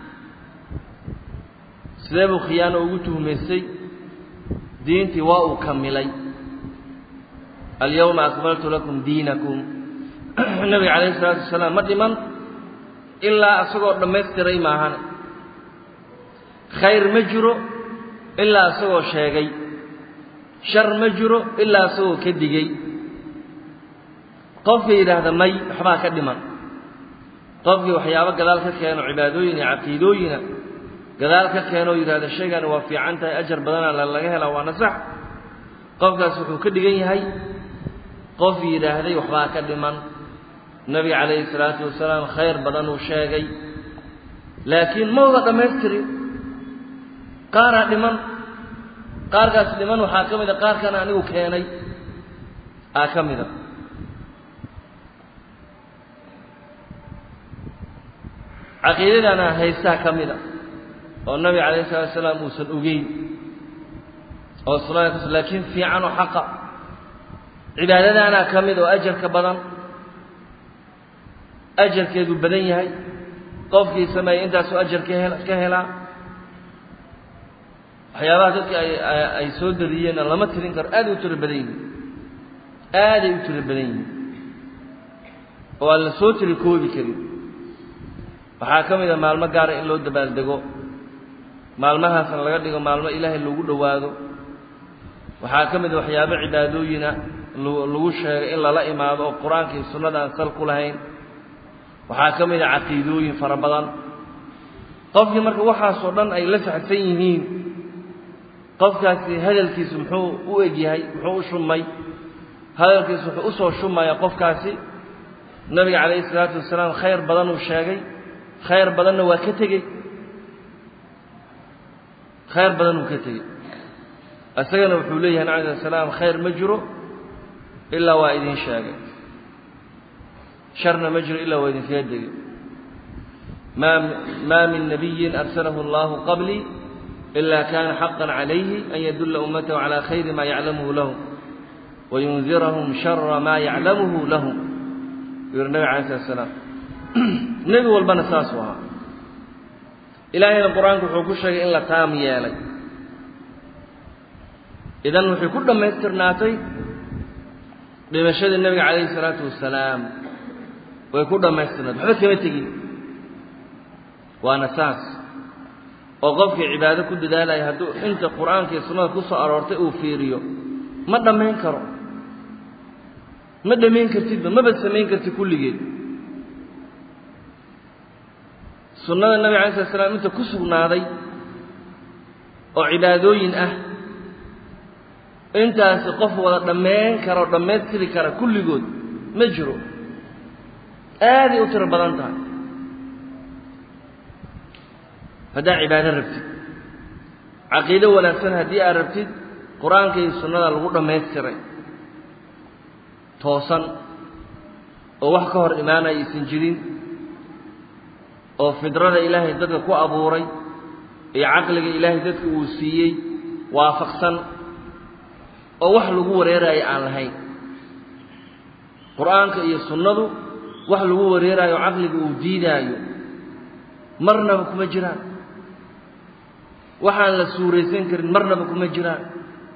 sidee buu khiyaano ugu tuhmaystay diintii waa uu kamilay alyawma akmaltu lakum diinakum nebiga calayhi salaatu wasalaam ma dhiman ilaa isagoo dhammaystiray maahane khayr ma jiro ilaa isagoo sheegay shar ma jiro ilaa isagoo ka digey qofka yidhaahda may waxbaa ka dhiman qofkii waxyaabo gadaal ka keeno cibaadooyin iyo caqiidooyina gadaal ka keenoo yidhahda shaygani waa fiican tahay ajar badana laga helaa waana sax qofkaas wuxuu ka dhigan yahay qof yidhaahday waxbaa ka dhiman nebiga calayhi salaatu wasalaam khayr badan uu sheegay laakiin ma wada dhammaystirin qaaraa dhiman qaarkaas dhiman waxaa ka mid a qaarkan anigu keenay aa ka mida caqiidadana haystaa ka mida oo nabiga calayhi salatu wasalaam uusan ogeyn oo sunnadas laakiin fiican oo xaqa cibaadadaana ka mid oo ajarka badan ajarkeedu badan yahay qofkii sameeyey intaasuu ajar ka hel ka helaa waxyaabaha dadka ay ay soo dariyeenna lama tirin karo aaday u tiro badan yihin aaday u tiro badan yihin oo aan la soo tiri koobi karin waxaa ka mid a maalmo gaara in loo dabaaldego maalmahaasna laga dhigo maalmo ilaahay loogu dhowaado waxaa ka mid a waxyaabo cibaadooyina lagu sheegay in lala imaado oo qur-aanka iyo sunnada aan sal ku lahayn waxaa ka mid a caqiidooyin fara badan qofkii marka waxaasoo dhan ay la saxsan yihiin qofkaasi hadalkiisu muxuu u egyahay muxuu u shumay hadalkiisu wuxuu usoo shumaya qofkaasi nabiga calayhi salaatu wasalaam khayr badan uu sheegay khayr badanna waa ka tegey khayr badan uu ka tegey isagana wuxuu leeyahay nabi alay salaam khayr ma jiro ilaa waa idin sheegay sharna ma jiro ilaa waa idinkaga degay maa maa min nabiyin arsalahu allahu qablii ila kana xaqan calayhi an yadulla ummatahu calaa khayri maa yaclamuhu lahu wayundirahum shara maa yaclamuhu lahum yuu yihi nabig alay slat slaam nebi walbana saasuu ahaa ilaahayna qur-aanku wuxuu ku sheegay in la taam yeelay idan waxay ku dhammaystirnaatay dhimashadii nebiga calayhi salaatu wasalaam way ku dhammaystirnaatay waxba kama tegin waana saas oo qofkii cibaado ku dadaalaya hadduu inta qur-aanka iyo sunnada ku soo aroortay uu fiiriyo ma dhammayn karo ma dhammayn kartidba maba samayn kartid kulligeed sunnada nebiga alay slat slam inta ku sugnaaday oo cibaadooyin ah intaasi qof wada dhammayn kara oo dhammaystiri kara kulligood ma jiro aaday u tiro badan tahay haddaad cibaado rabtid caqiido wanaagsan haddii aad rabtid qur-aanka iyo sunnada lagu dhammaystiray toosan oo wax ka hor imaanaya aysan jirin oo fidrada ilaahay dadka ku abuuray iyo caqliga ilaahay dadka uu siiyey waafaqsan oo wax lagu wareeraayo aan lahayn qur-aanka iyo sunnadu wax lagu wareeraayo oo caqliga uu diidaayo marnaba kuma jiraan waxaan la suuraysan karin marnaba kuma jiraan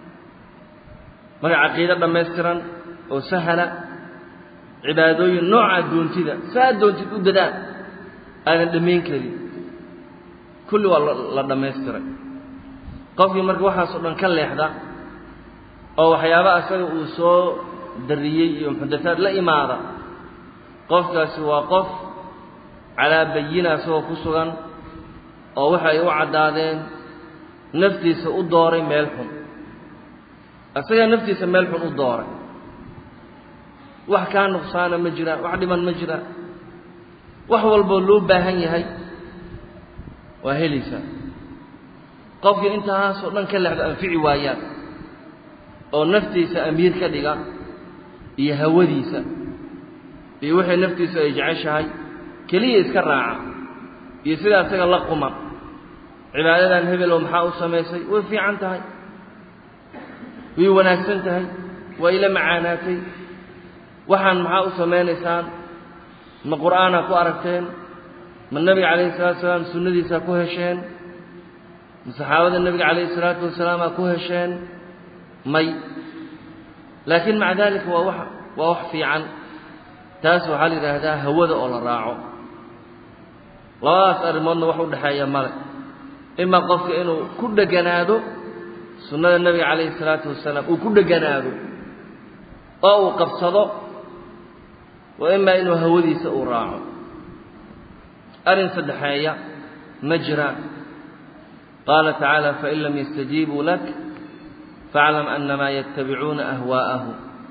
marka caqiido dhammaystiran oo sahala cibaadooyin noocaa doontida saa doontid u dadaan aadan dhammayn karin kulli waa la dhammaystiray qofkii marka waxaasoo dhan ka leexda oo waxyaaba asaga uu soo dariyey iyo muxadataad la imaada qofkaasi waa qof calaa bayina isagoo ku sugan oo waxa ay u caddaadeen naftiisa u dooray meel xun isagaa naftiisa meel xun u dooray wax kaa nuqsaana ma jiraan wax dhiman ma jiraan wax walboo loo baahan yahay waa helaysaa qofkii intaasoo dhan ka leexdo anfici waayaan oo naftiisa amiir ka dhiga iyo hawadiisa iyo wixii naftiisu ay jeceshahay keliya iska raaca iyo sidaa isaga la quman cibaadadan hebelow maxaa u samaysay way fiican tahay way wanaagsan tahay waa ila macaanaatay waxaan maxaa u samaynaysaan ma qur'aanaa ku aragteen ma nebiga calayhi salatu wasalaam sunnadiisaa ku hesheen ma saxaabada nebiga calayhi salaatu wasalaamaa ku hesheen may laakiin maca daalika waa wax waa wax fiican taas waxaa la yidhaahdaa hawada oo la raaco labadaas arrimoodna wax u dhexeeya male ima qofka inuu ku dheganaado sunnada nebiga calayhi salaatu wasalaam uu ku dheganaado oo uu qabsado wa imaa inuu hawadiisa uu raaco arrin saddexeeya ma jiraan qaala tacaala fain lam yastajiibuu lak faaclam annamaa yattabicuuna ahwaa'ahu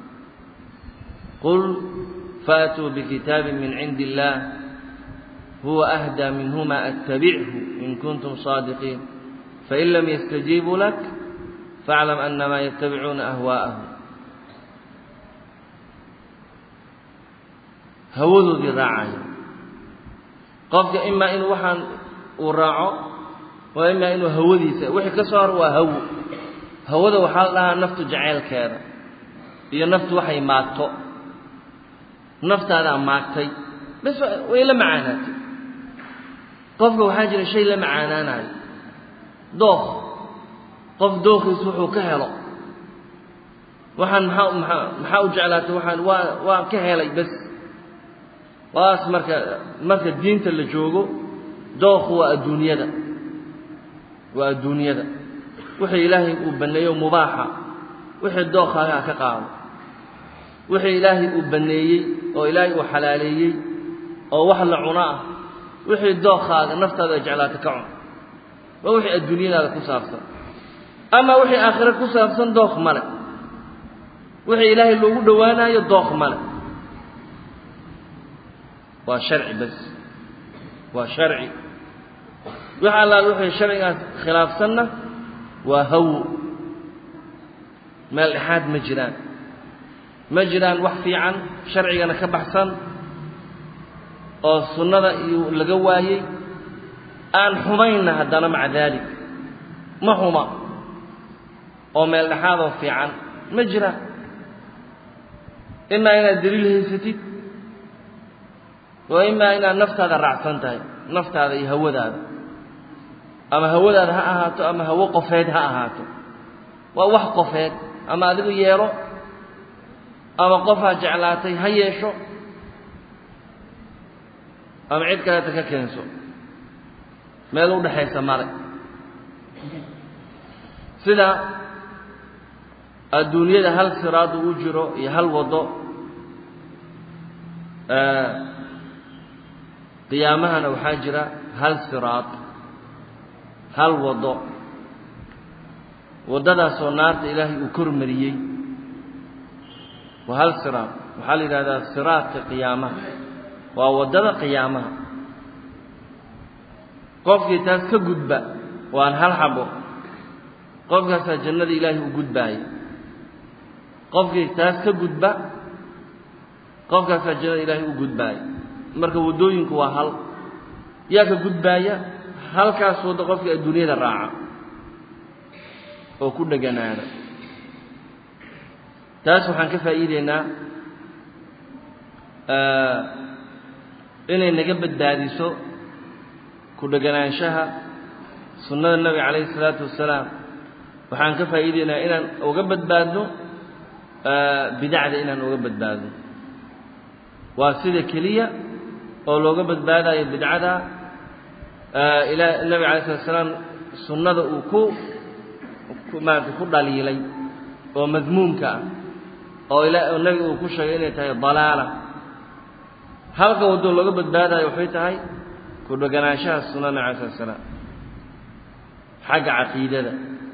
qul faatuu bikitaabin min cindi illaah huwa ahdaa minhuma attabichu in kuntum saadiqiin fain lam yastajiibuu lak faaclam annamaa yattabicuuna ahwaa'ahu hawadoodii raacaya qofka imaa inuu waxaan uu raaco waa imaa inuu hawadiisa wixii ka soo hor waa hawo hawada waxaa la dhahaa naftu jaceylkeeda iyo naftu waxay maagto naftaadaa maagtay bas way la macaanaatay qofka waxaa jira shay la macaanaanayo dookh qof dookhiis wuxuu ka helo waxaan maxaa maxaa maxaa u jeclaatay waxaan waa waa ka helay bas waas marka marka diinta la joogo dookhu waa adduunyada waa adduunyada wixii ilaahay uu banneeyo mubaaxa wixii dookhaagaa ka qaado wixii ilaahay uu banneeyey oo ilaahay uu xalaaleeyey oo wax la cuno ah wixii dookhaaga naftaada ay jeclaata ka cun waa wixii adduunyadaada ku saabsan ama wixii aakhire ku saabsan dookh male wixii ilaahay loogu dhowaanayo dookh male waa sharci bas waa sharci wix allaal wixii sharcigaas khilaafsanna waa hawo meel dhexaad ma jiraan ma jiraan wax fiican sharcigana ka baxsan oo sunnada iyo laga waayey aan xumaynna haddana maca daalik ma xuma oo meel dhexaadoo fiican ma jiraan imaa inaad daliil haysatid wa imaa inaad naftaada raacsan tahay naftaada iyo hawadaada ama hawadaada ha ahaato ama hawo qofeed ha ahaato waa wax qofeed ama adigu yeelo ama qofaa jeclaatay ha yeesho ama cid kaleeta ka keenso meel u dhexaysa male sida adduunyada hal siraadu u jiro iyo hal waddo qiyaamahana waxaa jira hal siraad hal waddo waddadaasoo naarta ilaahay uu kormariyey waa hal siraad waxaa la yidhahdaa siraadka qiyaamaha waa waddada qiyaamaha qofkii taas ka gudba waan hal xabo qofkaasaa jannada ilaahay u gudbaaya qofkii taas ka gudba qofkaasaa jannada ilaahay u gudbaaya marka waddooyinku waa hal yaa ka gudbaaya halkaas waddo qofkii adduunyada raaca oo ku dheganaada taas waxaan ka faa'iideynaa inay naga badbaadiso ku dheganaanshaha sunnada nebiga calayhi isalaatu wasalaam waxaan ka faa'iideynaa inaan uga badbaadno bidacda inaan uga badbaadno waa sida keliya oo looga badbaadayo bidcada ilaa nebiga alay slat slaam sunnada uu ku maarata ku dhaliilay oo madmuumka ah oo ila oo nebiga uu ku sheegay inay tahay dalaala halka waddoo looga badbaadayo waxay tahay ku dheganaanshaha sunna nebiga alay slat slaam xagga caqiidada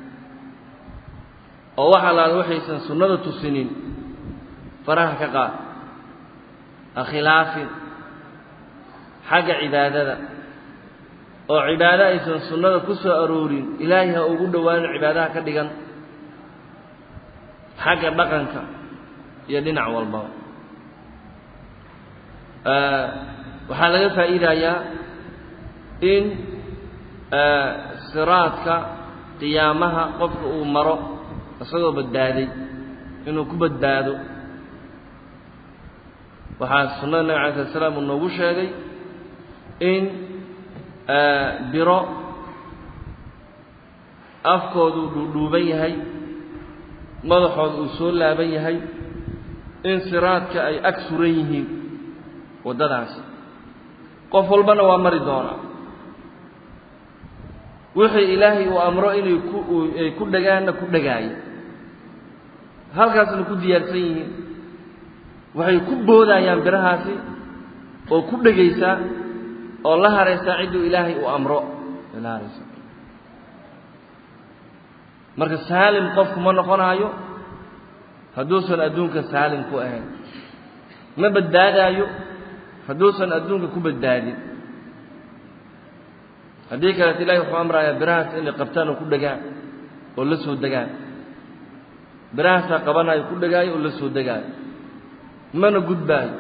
oo wax allaala waxaysan sunnada tusinin faraha ka qaad ha khilaafin xagga cibaadada oo cibaado aysan sunnada ku soo aroorin ilaahay ha ugu dhowaanin cibaadaha ka dhigan xagga dhaqanka iyo dhinac walbaba waxaa laga faa'iidayaa in siraadka qiyaamaha qofka uu maro isagoo badbaaday inuu ku badbaado waxaa sunnada nabig alay slat slam uu noogu sheegay in biro afkoodu dhuudhuuban yahay madaxooda uu soo laaban yahay in siraadka ay ag suran yihiin waddadaas qof walbana waa mari doonaa wixii ilaahay uu amro inay ku ay ku dhagaanna ku dhagaaya halkaasna ku diyaarsan yihiin waxay ku boodayaan birahaasi oo ku dhegaysaa oo la haraysaa cidduu ilaahay uu amro la haraysa marka saalim qofku ma noqonaayo hadduusan adduunka saalim ku ahayn ma badbaadaayo hadduusan adduunka ku badbaadin haddii kaleeto ilahay wuxuu amrayaa birahaas inay qabtaan oo ku dhegaan oo la soo degaan birahaasaa qabanayo ku dhegaayo oo la soo degaayo mana gudbaayo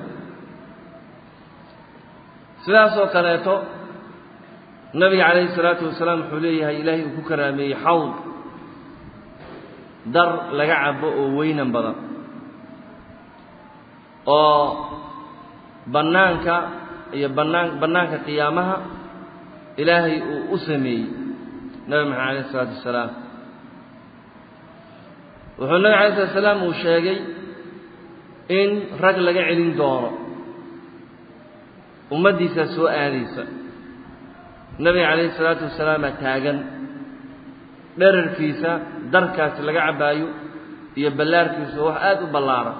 sidaasoo kaleeto nabiga calayhi salaatu wasalaam wuxuu leeyahay ilaahay uu ku karaameeyey xawd dar laga cabo oo weynan badan oo bannaanka iyo bannaan bannaanka qiyaamaha ilaahay uu u sameeyey nabi maxamed alayh isalaatu wasalaam wuxuu nabi alay slat salaam uu sheegay in rag laga celin doono ummaddiisaa soo aadaysa nabiga calayhi salaatu wasalaamaa taagan dherarkiisa darkaasi laga cabbaayo iyo ballaarkiisu wax aada u ballaaran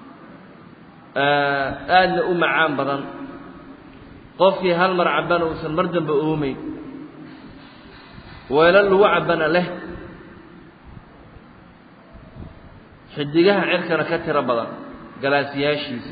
aadna u macaan badan qofkii hal mar cabbana uusan mar dambe oomeyn weelo lagu cabbana leh xidigaha cirkana ka tiro badan galaasiyaashiisa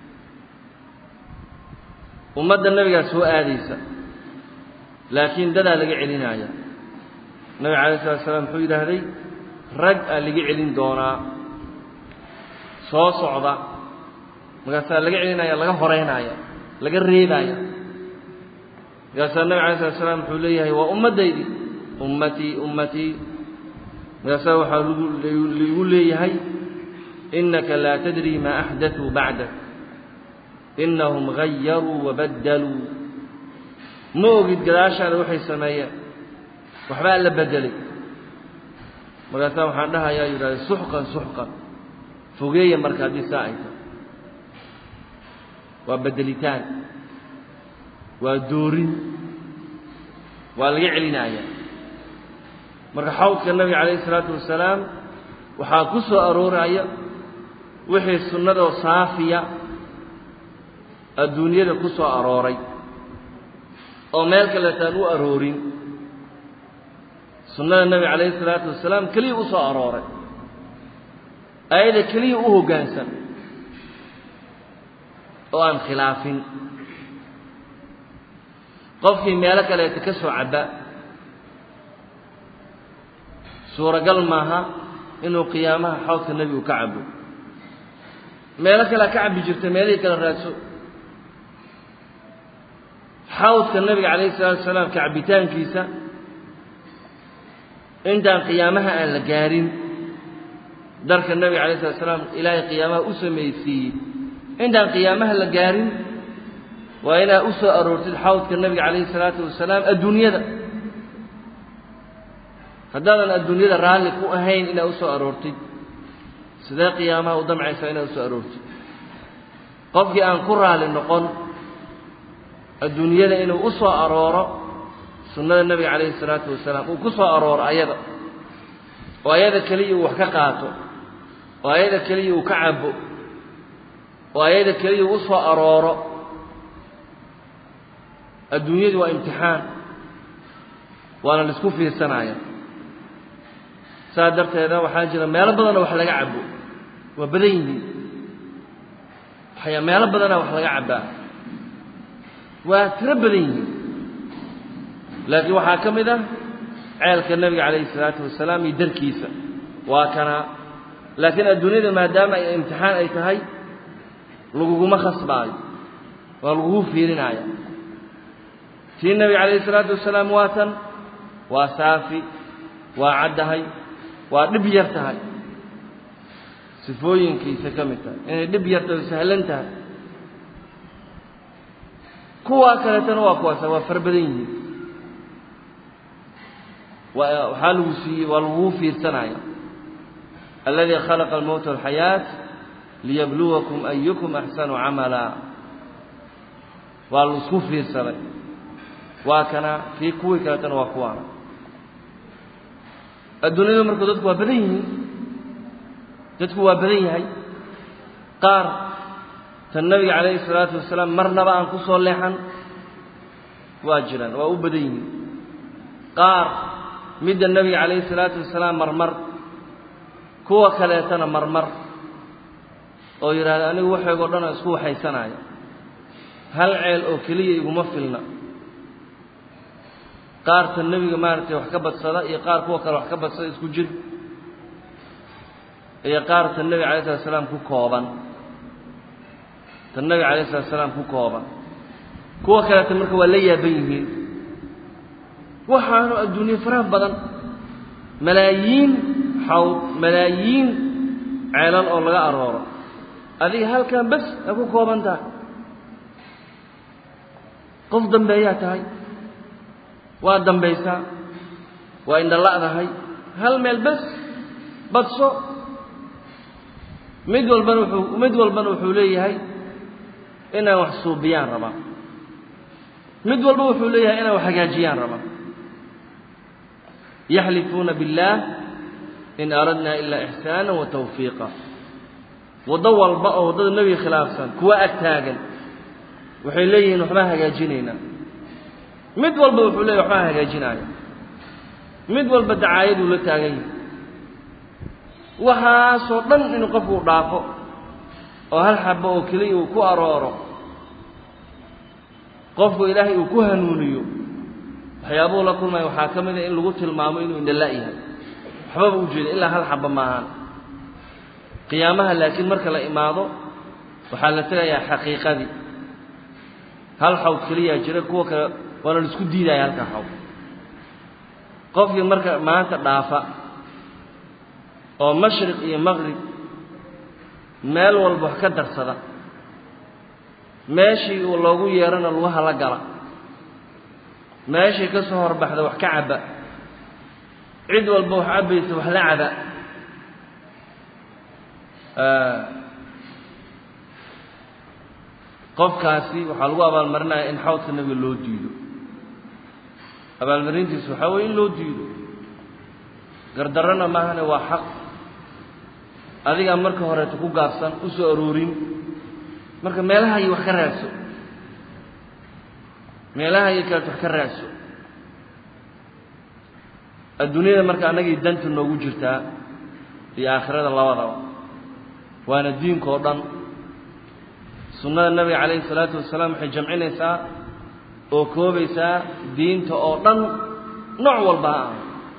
ummadda nabigaa soo aadaysa laakiin dadaa laga celinaya nabiga calayh salatu salaam wuxuu yidhaahday rag aa laga celin doonaa soo socda markaasaa laga celinaya laga horeynaya laga reebaya markaasaa nabig alay slat slam wuxuu leeyahay waa ummaddaydi ummatii ummatii markaasaa waxaa lgu laigu leeyahay innaka laa tadrii maa axdatuu bacdak innahum gayaruu wabaddaluu ma ogid gadaashaada waxay sameeyeen waxbaa la beddelay markaasaa waxaan dhahayaa yidhahda suxqan suxqan fogeeya marka haddii saa ay tahay waa beddelitaan waa doorin waa laga celinaaya marka xawdka nabiga calayhi isalaatu wasalaam waxaa ku soo arooraya wixii sunnadoo saafiya adduunyada ku soo arooray oo meel kaleetaan u aroorin sunnada nebiga calayhi isalaatu wasalaam keliya u soo arooray ayada keliya u hoggaansan oo aan khilaafin qofkii meelo kaleeta ka soo cabba suuragal maaha inuu qiyaamaha xawdka nebigu ka cabo meelo kalea ka cabbi jirta meelihii kale raadso xawdka nebiga calayhi salaatu wasalaam ka cabbitaankiisa intaan qiyaamaha aan la gaarin darka nebiga calayh salatu salaam ilaahay qiyaamaha u samaysiiyey intaan qiyaamaha la gaarin waa inaad u soo aroortid xawdka nebiga calayhi salaatu wasalaam adduunyada haddaadan adduunyada raalli ku ahayn inaad u soo aroortid sidee qiyaamaha u damcaysaa inaad u soo aroortid qofkii aan ku raalli noqon adduunyada inuu u soo arooro sunnada nebiga calayhi salaatu wasalaam uu ku soo arooro ayada oo ayada keliya uu wax ka qaato oo ayada keliya uu ka cabo oo ayada keliya uu u soo arooro adduunyadu waa imtixaan waana la isku fiirsanaya saas darteeda waxaa jira meelo badanoo wax laga cabo waa badan yihiin waxyaa meelo badanaa wax laga cabbaa waa tiro badan yihiin laakiin waxaa ka mid ah ceelka nebiga calayhi isalaatu wasalaam iyo darkiisa waa kanaa laakiin adduunyada maadaama ay imtixaan ay tahay laguguma khasbaayo waa lagugu fiirinaya tii nebiga calayhi isalaatu wasalaam waa tan waa saafi waa caddahay waa dhib yar tahay sifooyinkiisa ka mid tahay inay dhib yar tahay sahlan tahay kuwaa kaleetana waa kuwaasa waa fara badan yihiin waa waxaa lagu siiyey waa lagugu fiirsanaya alladii khalaqa almowta walxayaat liyabluwakum ayukum axsanu camala waa laisku fiirsaday waa kana kii kuwii kaleetana waa kuwaana adduunyadu marku dadku waa badan yihiin dadku waa badan yahay qaar tan nebiga calayhi salaatu wasalaam marnaba aan ku soo leexan waa jiraan waa u badan yihiin qaar midda nebiga calayhi salaatu wasalaam marmar kuwa kaleetana marmar oo yidhaahda anigu waxeegoo dhan aan isku waxaysanaya hal ceel oo keliya iguma filna qaar tan nebiga maaragtay wax ka badsada iyo qaar kuwa kale wax ka badsada isku jir iyo qaar tan nebiga alay slat slaam ku kooban tan nebiga alayh slat slaam ku kooban kuwa kaleeta marka waa la yaaban yihiin waxaanu adduunye faraha badan malaayiin xawd malaayiin ceelal oo laga arooro adiga halkan bes a ku kooban tahay qof dambeeyaa tahay waa dambaysaa waa indhala'dahay hal meel bes badso mid walbana wuxuu mid walbana wuxuu leeyahay inaan wax suubiyaan rabaa mid walba wuxuu leeyahay inaan wax hagaajiyaan rabaa yaxlifuuna biاllaah in aradnaa ilaa ixsaana wa tawfiiqa waddo walba oo waddada nebiga khilaafsan kuwa ag taagan waxay leeyihiin waxbaa hagaajinaynaa mid walba wuxuu leeyahy waxbaa hagaajinaaya mid walba dacaayaduu la taagan yahay waxaasoo dhan inuu qofku dhaafo oo hal xabo oo keliya uu ku arooro qofku ilaahay uu ku hanuuniyo waxyaabuhu la kulmaya waxaa ka mid a in lagu tilmaamo inuu indhala' yahay waxbaba u jeeda ilaa hal xaba maahan qiyaamaha laakiin marka la imaado waxaa la tegayaa xaqiiqadii hal xawd keliyaa jira kuwa kale waana la isku diidaya halka xawd qofkii marka maanta dhaafa oo mashriq iyo maqrib meel walba wax ka darsada meeshii uu loogu yeerana lugaha la gala meeshii ka soo horbaxda wax ka cabba cid walba wax cabbaysa wax la caba qofkaasi waxaa lagu abaalmarinaya in xawdka nebiga loo diido abaalmarintiisu waxaa weye in loo diido gardarrana maahane waa xaq adigaa marka horeeto ku gaabsan u soo aroorin marka meelaha iyo wax ka raadso meelaha iyo kaleeto wax ka raadso adduunyada marka annagii danta noogu jirtaa iyo aakhirada labadaba waana diinka oo dhan sunnada nebiga calayhi salaatu wasalaam waxay jamcinaysaa oo koobaysaa diinta oo dhan nooc walba ha ah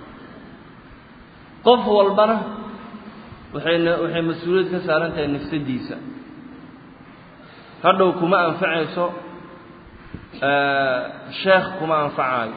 qof walbana waxayna waxay mas-uuliyad ka saaran tahay nafsadiisa hadhow kuma anfacayso sheekh kuma anfacaayo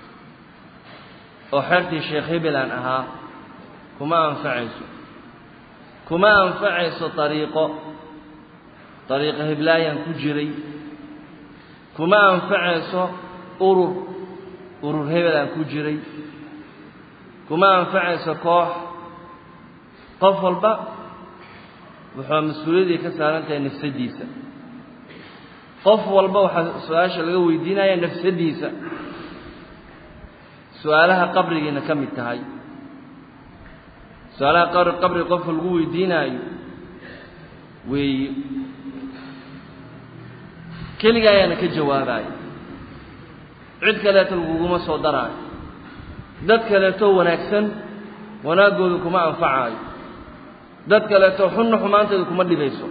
oo xertii sheekh hebelan ahaa kuma anfacayso kuma anfacayso ariiqo ariiqo heblaayaan ku jiray kuma anfacayso urur urur hebelaan ku jiray kuma anfacayso koox qof walba wuxuu mas-uuliyaddii ka saaran tahay nafsadiisa qof walba waxaa su-aasha laga weydiinaya nafsadiisa su-aalaha qabrigiina ka mid tahay su-aalaha qabri qabriga qofka lagu weydiinaayo weeye keliga ayaana ka jawaabaayo cid kaleeto laguguma soo daraayo dad kaleetoo wanaagsan wanaaggooda kuma anfacaayo dad kaleeto xunna xumaanteeda kuma dhibayso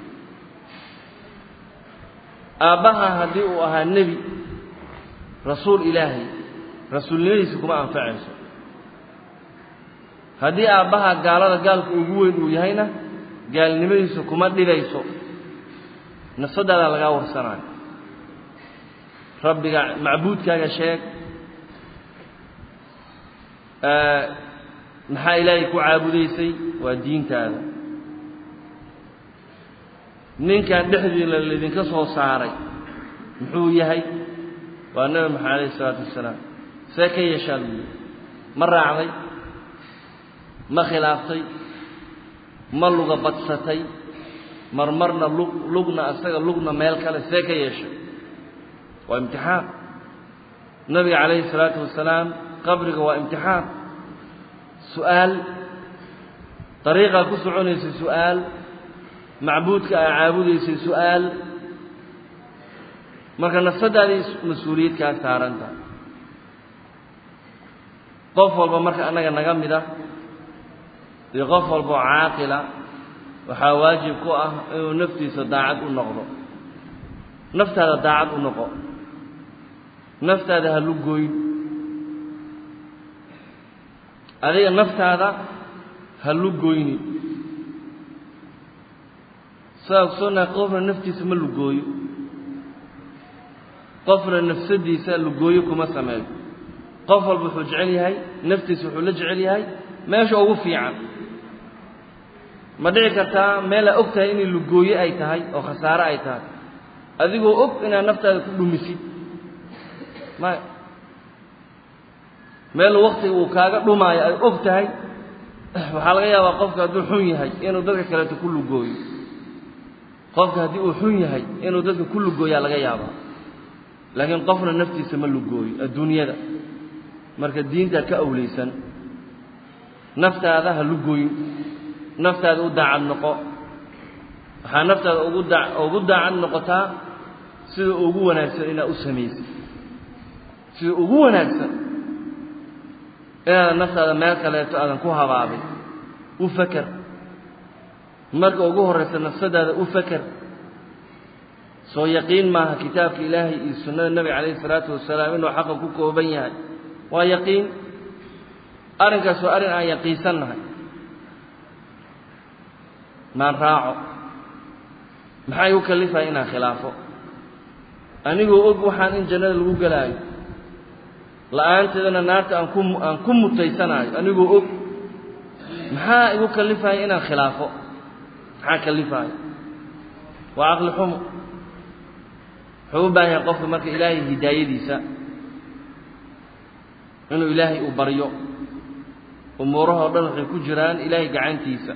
aabbaha haddii uu ahaa nebi rasuul ilaahay rasuulnimadiisa kuma anfacayso haddii aabbaha gaalada gaalka ugu weyn uu yahayna gaalnimadiisa kuma dhibayso nafsadaadaa lagaa warsanayo rabbiga macbuudkaaga sheeg maxaa ilaahay ku caabudaysay waa diintaada ninkan dhexdiina laydinka soo saaray muxuu yahay waa nebi maxamed alayhi isalaatu wasalaam see ka yeeshaa lagu yihi ma raacday ma khilaaftay ma luga badsatay marmarna lug lugna asaga lugna meel kale see ka yeeshay waa imtixaan nabiga calayhi salaatu wasalaam qabriga waa imtixaan su-aal dariiqaa ku soconaysay su-aal macbuudka aa caabudaysay su-aal marka nafsadaaday mas-uuliyad kaa saaranta qof walba marka annaga naga mid ah iyo qof walba oo caaqila waxaa waajib ku ah inuu naftiisa daacad u noqdo naftaada daacad u noqo naftaada ha lugoyn adiga naftaada ha lugoyni saa ogsoonaha qofna naftiisa ma lugooyo qofna nafsadiisa lugooyo kuma sameeyo qof walba wuxuu jecel yahay naftiisa wuxuu la jecel yahay meesha ugu fiican ma dhici kartaa meelaa og tahay inay lugooye ay tahay oo khasaare ay tahay adigoo og inaad naftaada ku dhumisid maya meel waktiga uu kaaga dhumaayo ay og tahay waxaa laga yaabaa qofka hadduu xun yahay inuu dadka kaleeto ku lugooyo qofka haddii uu xun yahay inuu dadka ku lugooyaa laga yaabaa laakiin qofna naftiisa ma lugooyo adduunyada marka diintaa ka awlaysan naftaada ha lugooyn naftaada u daacad noqo waxaa naftaada ugu daa ugu daacad noqotaa sida ugu wanaagsan inaad u samaysid sida ugu wanaagsan inaadan naftaada meel kaleeto aadan ku habaabin u faker marka ugu horraysa nafsadaada u faker soo yaqiin maaha kitaabka ilaahay iyo sunnada nebiga calayhi isalaatu wasalaam inuu xaqa ku kooban yahay waa yaqiin arrinkaas waa arrin aan yaqiinsannahay maan raaco maxaa igu kallifaya inaan khilaafo anigoo og waxaan in jannada lagu gelaayo la-aanteedana naarta aan ku aan ku mutaysanaayo anigoo og maxaa igu kallifaya inaan khilaafo maxaa kalifaayo waa caqli xumo wuxuu u baahan yahay qofka marka ilaahay hidaayadiisa inuu ilaahay uu baryo umuurahoo dhan waxay ku jiraan ilaahay gacantiisa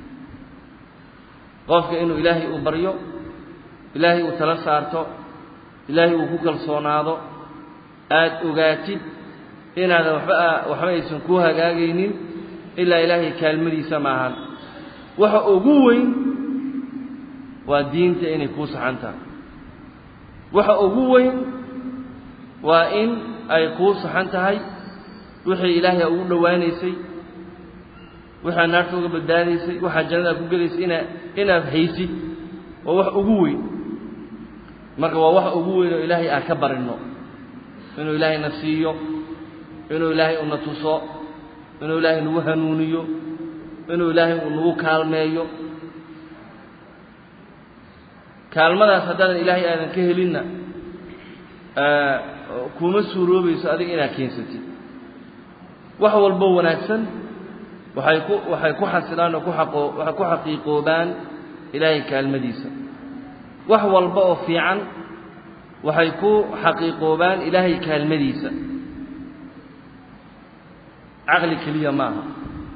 qofka inuu ilaahay uu baryo ilaahay uu tala saarto ilaahay uu ku kalsoonaado aada ogaatid inaadan waxba waxba aysan kuu hagaagaynin ilaa ilaahay kaalmadiisa maahan waxa ugu weyn waa diinta inay kuu saxan tahay waxa ugu weyn waa in ay kuu saxan tahay wixii ilaahay ugu dhowaanaysay waxaad naarta uga badbaadaysay waxaad jannada ku gelaysay ina inaad haysid waa wax ugu weyn marka waa wax ugu weyn oo ilaahay aan ka barinno inuu ilaahay na siiyo inuu ilaahay una tuso inuu ilaahay nagu hanuuniyo inuu ilaahay uu nagu kaalmeeyo kaalmadaas haddaadan ilaahay aadan ka helinna kuma suuroobayso adiga inaad keensatid wax walbo wanaagsan waxay ku waxay ku xasilaan oo ku xaqoo waxay ku xaqiiqoobaan ilaahay kaalmadiisa wax walba oo fiican waxay ku xaqiiqoobaan ilaahay kaalmadiisa caqli keliya ma aha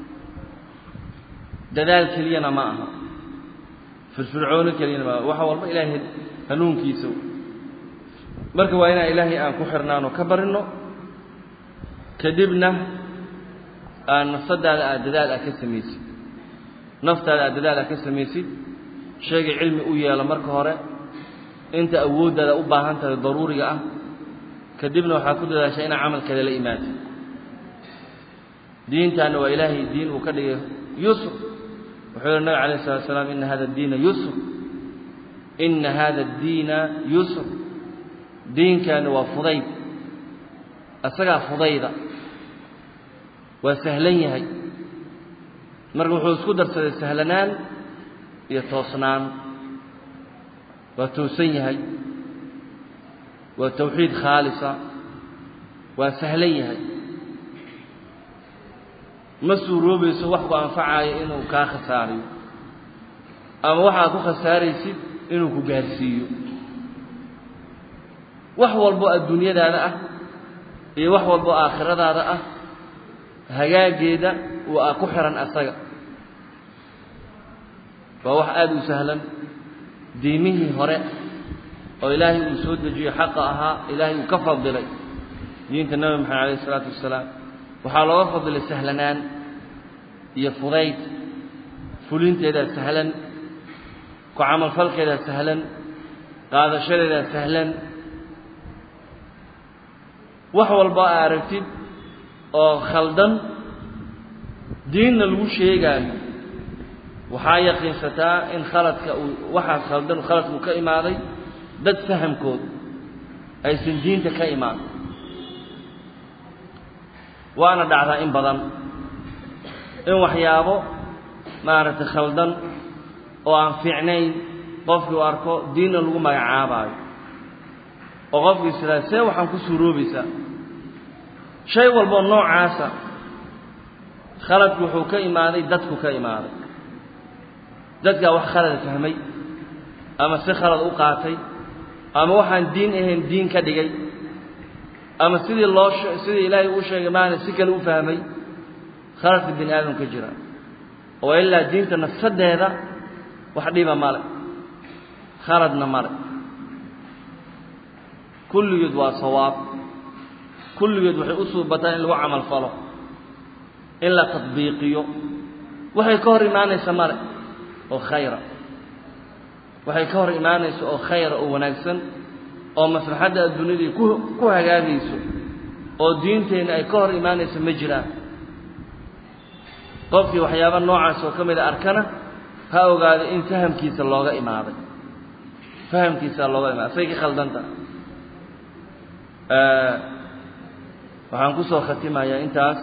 dadaal keliyana ma aha firfircoono keliyana ma aha waxa walba ilaahay hanuunkiisa marka waa inaan ilaahay aan ku xirnaano ka barinno kadibna aad nafsadaada aad dadaal aad ka samaysid naftaada aad dadaal aad ka samaysid sheegay cilmi u yeelo marka hore inta awooddaada u baahan tahay daruuriga ah kadibna waxaad ku dadaashaa inaad camalkeeda la imaatid diintaana waa ilaahay diin uu ka dhigay yusr wuxuu yihi nabig alayh salatu asalaam ina hada diina yusr ina hada addiina yusr diinkaani waa fudayd isagaa fudayda waa sahlan yahay marka wuxuu isku darsaday sahlanaan iyo toosnaan waa toosan yahay waa tawxiid khaalisa waa sahlan yahay ma suuroobayso wax ku anfacaayo inuu kaa khasaariyo ama waxaad ku khasaaraysid inuu ku gaarsiiyo wax walbo adduunyadaada ah iyo wax walbo aakhiradaada ah hagaageeda waa ku xihan asaga waa wax aada u sahlan diimihii hore oo ilaahay uu soo dejiyo xaqa ahaa ilaahay uu ka fadilay diinta nebi maxamed alayh isalaatu wasalaam waxaa looga fadilay sahlanaan iyo fudayd fulinteedaa sahlan ku camalfalkeedaa sahlan qaadashadeedaa sahlan wax walba aa aragtid oo khaldan diinna lagu sheegaayo waxaa yaqiinsataa in khaladka uu waxaas khaldan khaladku ka imaaday dad fahamkood aysan diinta ka imaan waana dhacdaa in badan in waxyaabo maaragtay khaldan oo aan fiicnayn qofkii u arko diinna lagu magacaabaayo oo qofkii sidaa see waxaan ku suuroobaysaa shay walboo noocaasa khaladku wuxuu ka imaaday dadku ka imaaday dadkaa wax khalada fahmay ama si khalad u qaatay ama waxaan diin ahayn diin ka dhigay ama sidii loo sidii ilaahay uu sheegay maana si kale u fahmay khaladka bini aadam ka jira oo ilaa diinta nafsadeeda wax dhiba male khaladna male kulligeed waa sawaab kulligeed waxay u suubataan in lagu camal falo in la tadbiiqiyo waxay ka hor imaanaysa male oo khayra waxay ka hor imaanaysa oo khayra oo wanaagsan oo maslaxadda adduunyadii ku ku hagaagayso oo diinteenna ay ka hor imaanayso ma jiraan qofkii waxyaaba noocaas oo ka mida arkana ha ogaado in fahamkiisa looga imaaday fahamkiisa looga imaaday asay ka khaldanta waxaan ku soo khatimayaa intaas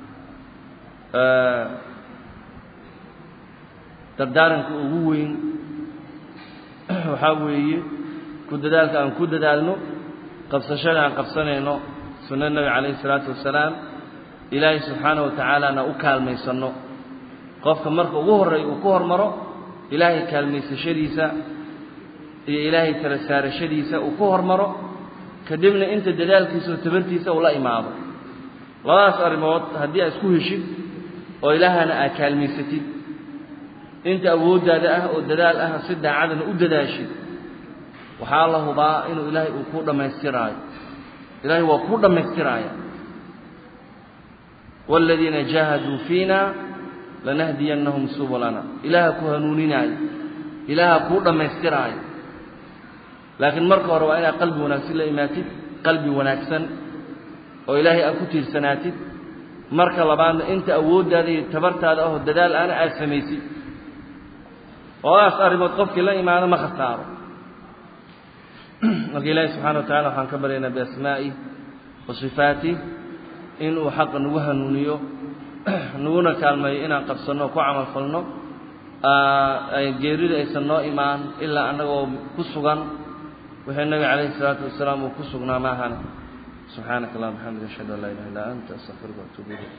dardaaranka ugu weyn waxaa weeye ku dadaalka aan ku dadaalno qabsashada aan qabsanayno sunna nebi calayhi isalaatu wasalaam ilaahay subxaana wa tacaalana u kaalmaysanno qofka marka ugu horreeya uu ku hormaro ilaahay kaalmaysashadiisa iyo ilaahay tala saarashadiisa uu ku hormaro kadibna inta dadaalkiisa oo tabartiisa uu la imaado labadaas arrimood haddii aad isku heshid oo ilaahana aad kaalmaysatid inta awooddaada ah oo dadaal ah si daacadana u dadaashid waxaa la hubaa inuu ilaahay uu kuu dhammaystiraayo ilaahay waa kuu dhammaystiraaya waaladiina jaahaduu fiina lanahdiyannahum subulana ilaaha ku hanuuninaayo ilaaha kuu dhammaystiraayo laakiin marka hore waa inaad qalbi wanaagsan la imaatid qalbi wanaagsan oo ilaahay aad ku tiirsanaatid marka labaadna inta awooddaada iyo tabartaada ahoo dadaal aana aad samaysid labadaas arrimood qofkii la imaado ma khasaaro marka ilaahi subxana wa tacala waxaan ka baryaynaa biasmaa'i wa sifaatih inuu xaqa nagu hanuuniyo naguna kaalmeeyo inaan qabsanno o ku camal falno geerida aysan noo imaan ilaa annagoo ku sugan wixii nabiga calayhi isalaatu wasalaam uu ku sugnaa maahane subxaanaka allahuma bxamdik ashhadu an laa ilaha illa anta astaqfiruka waatuubu ilayk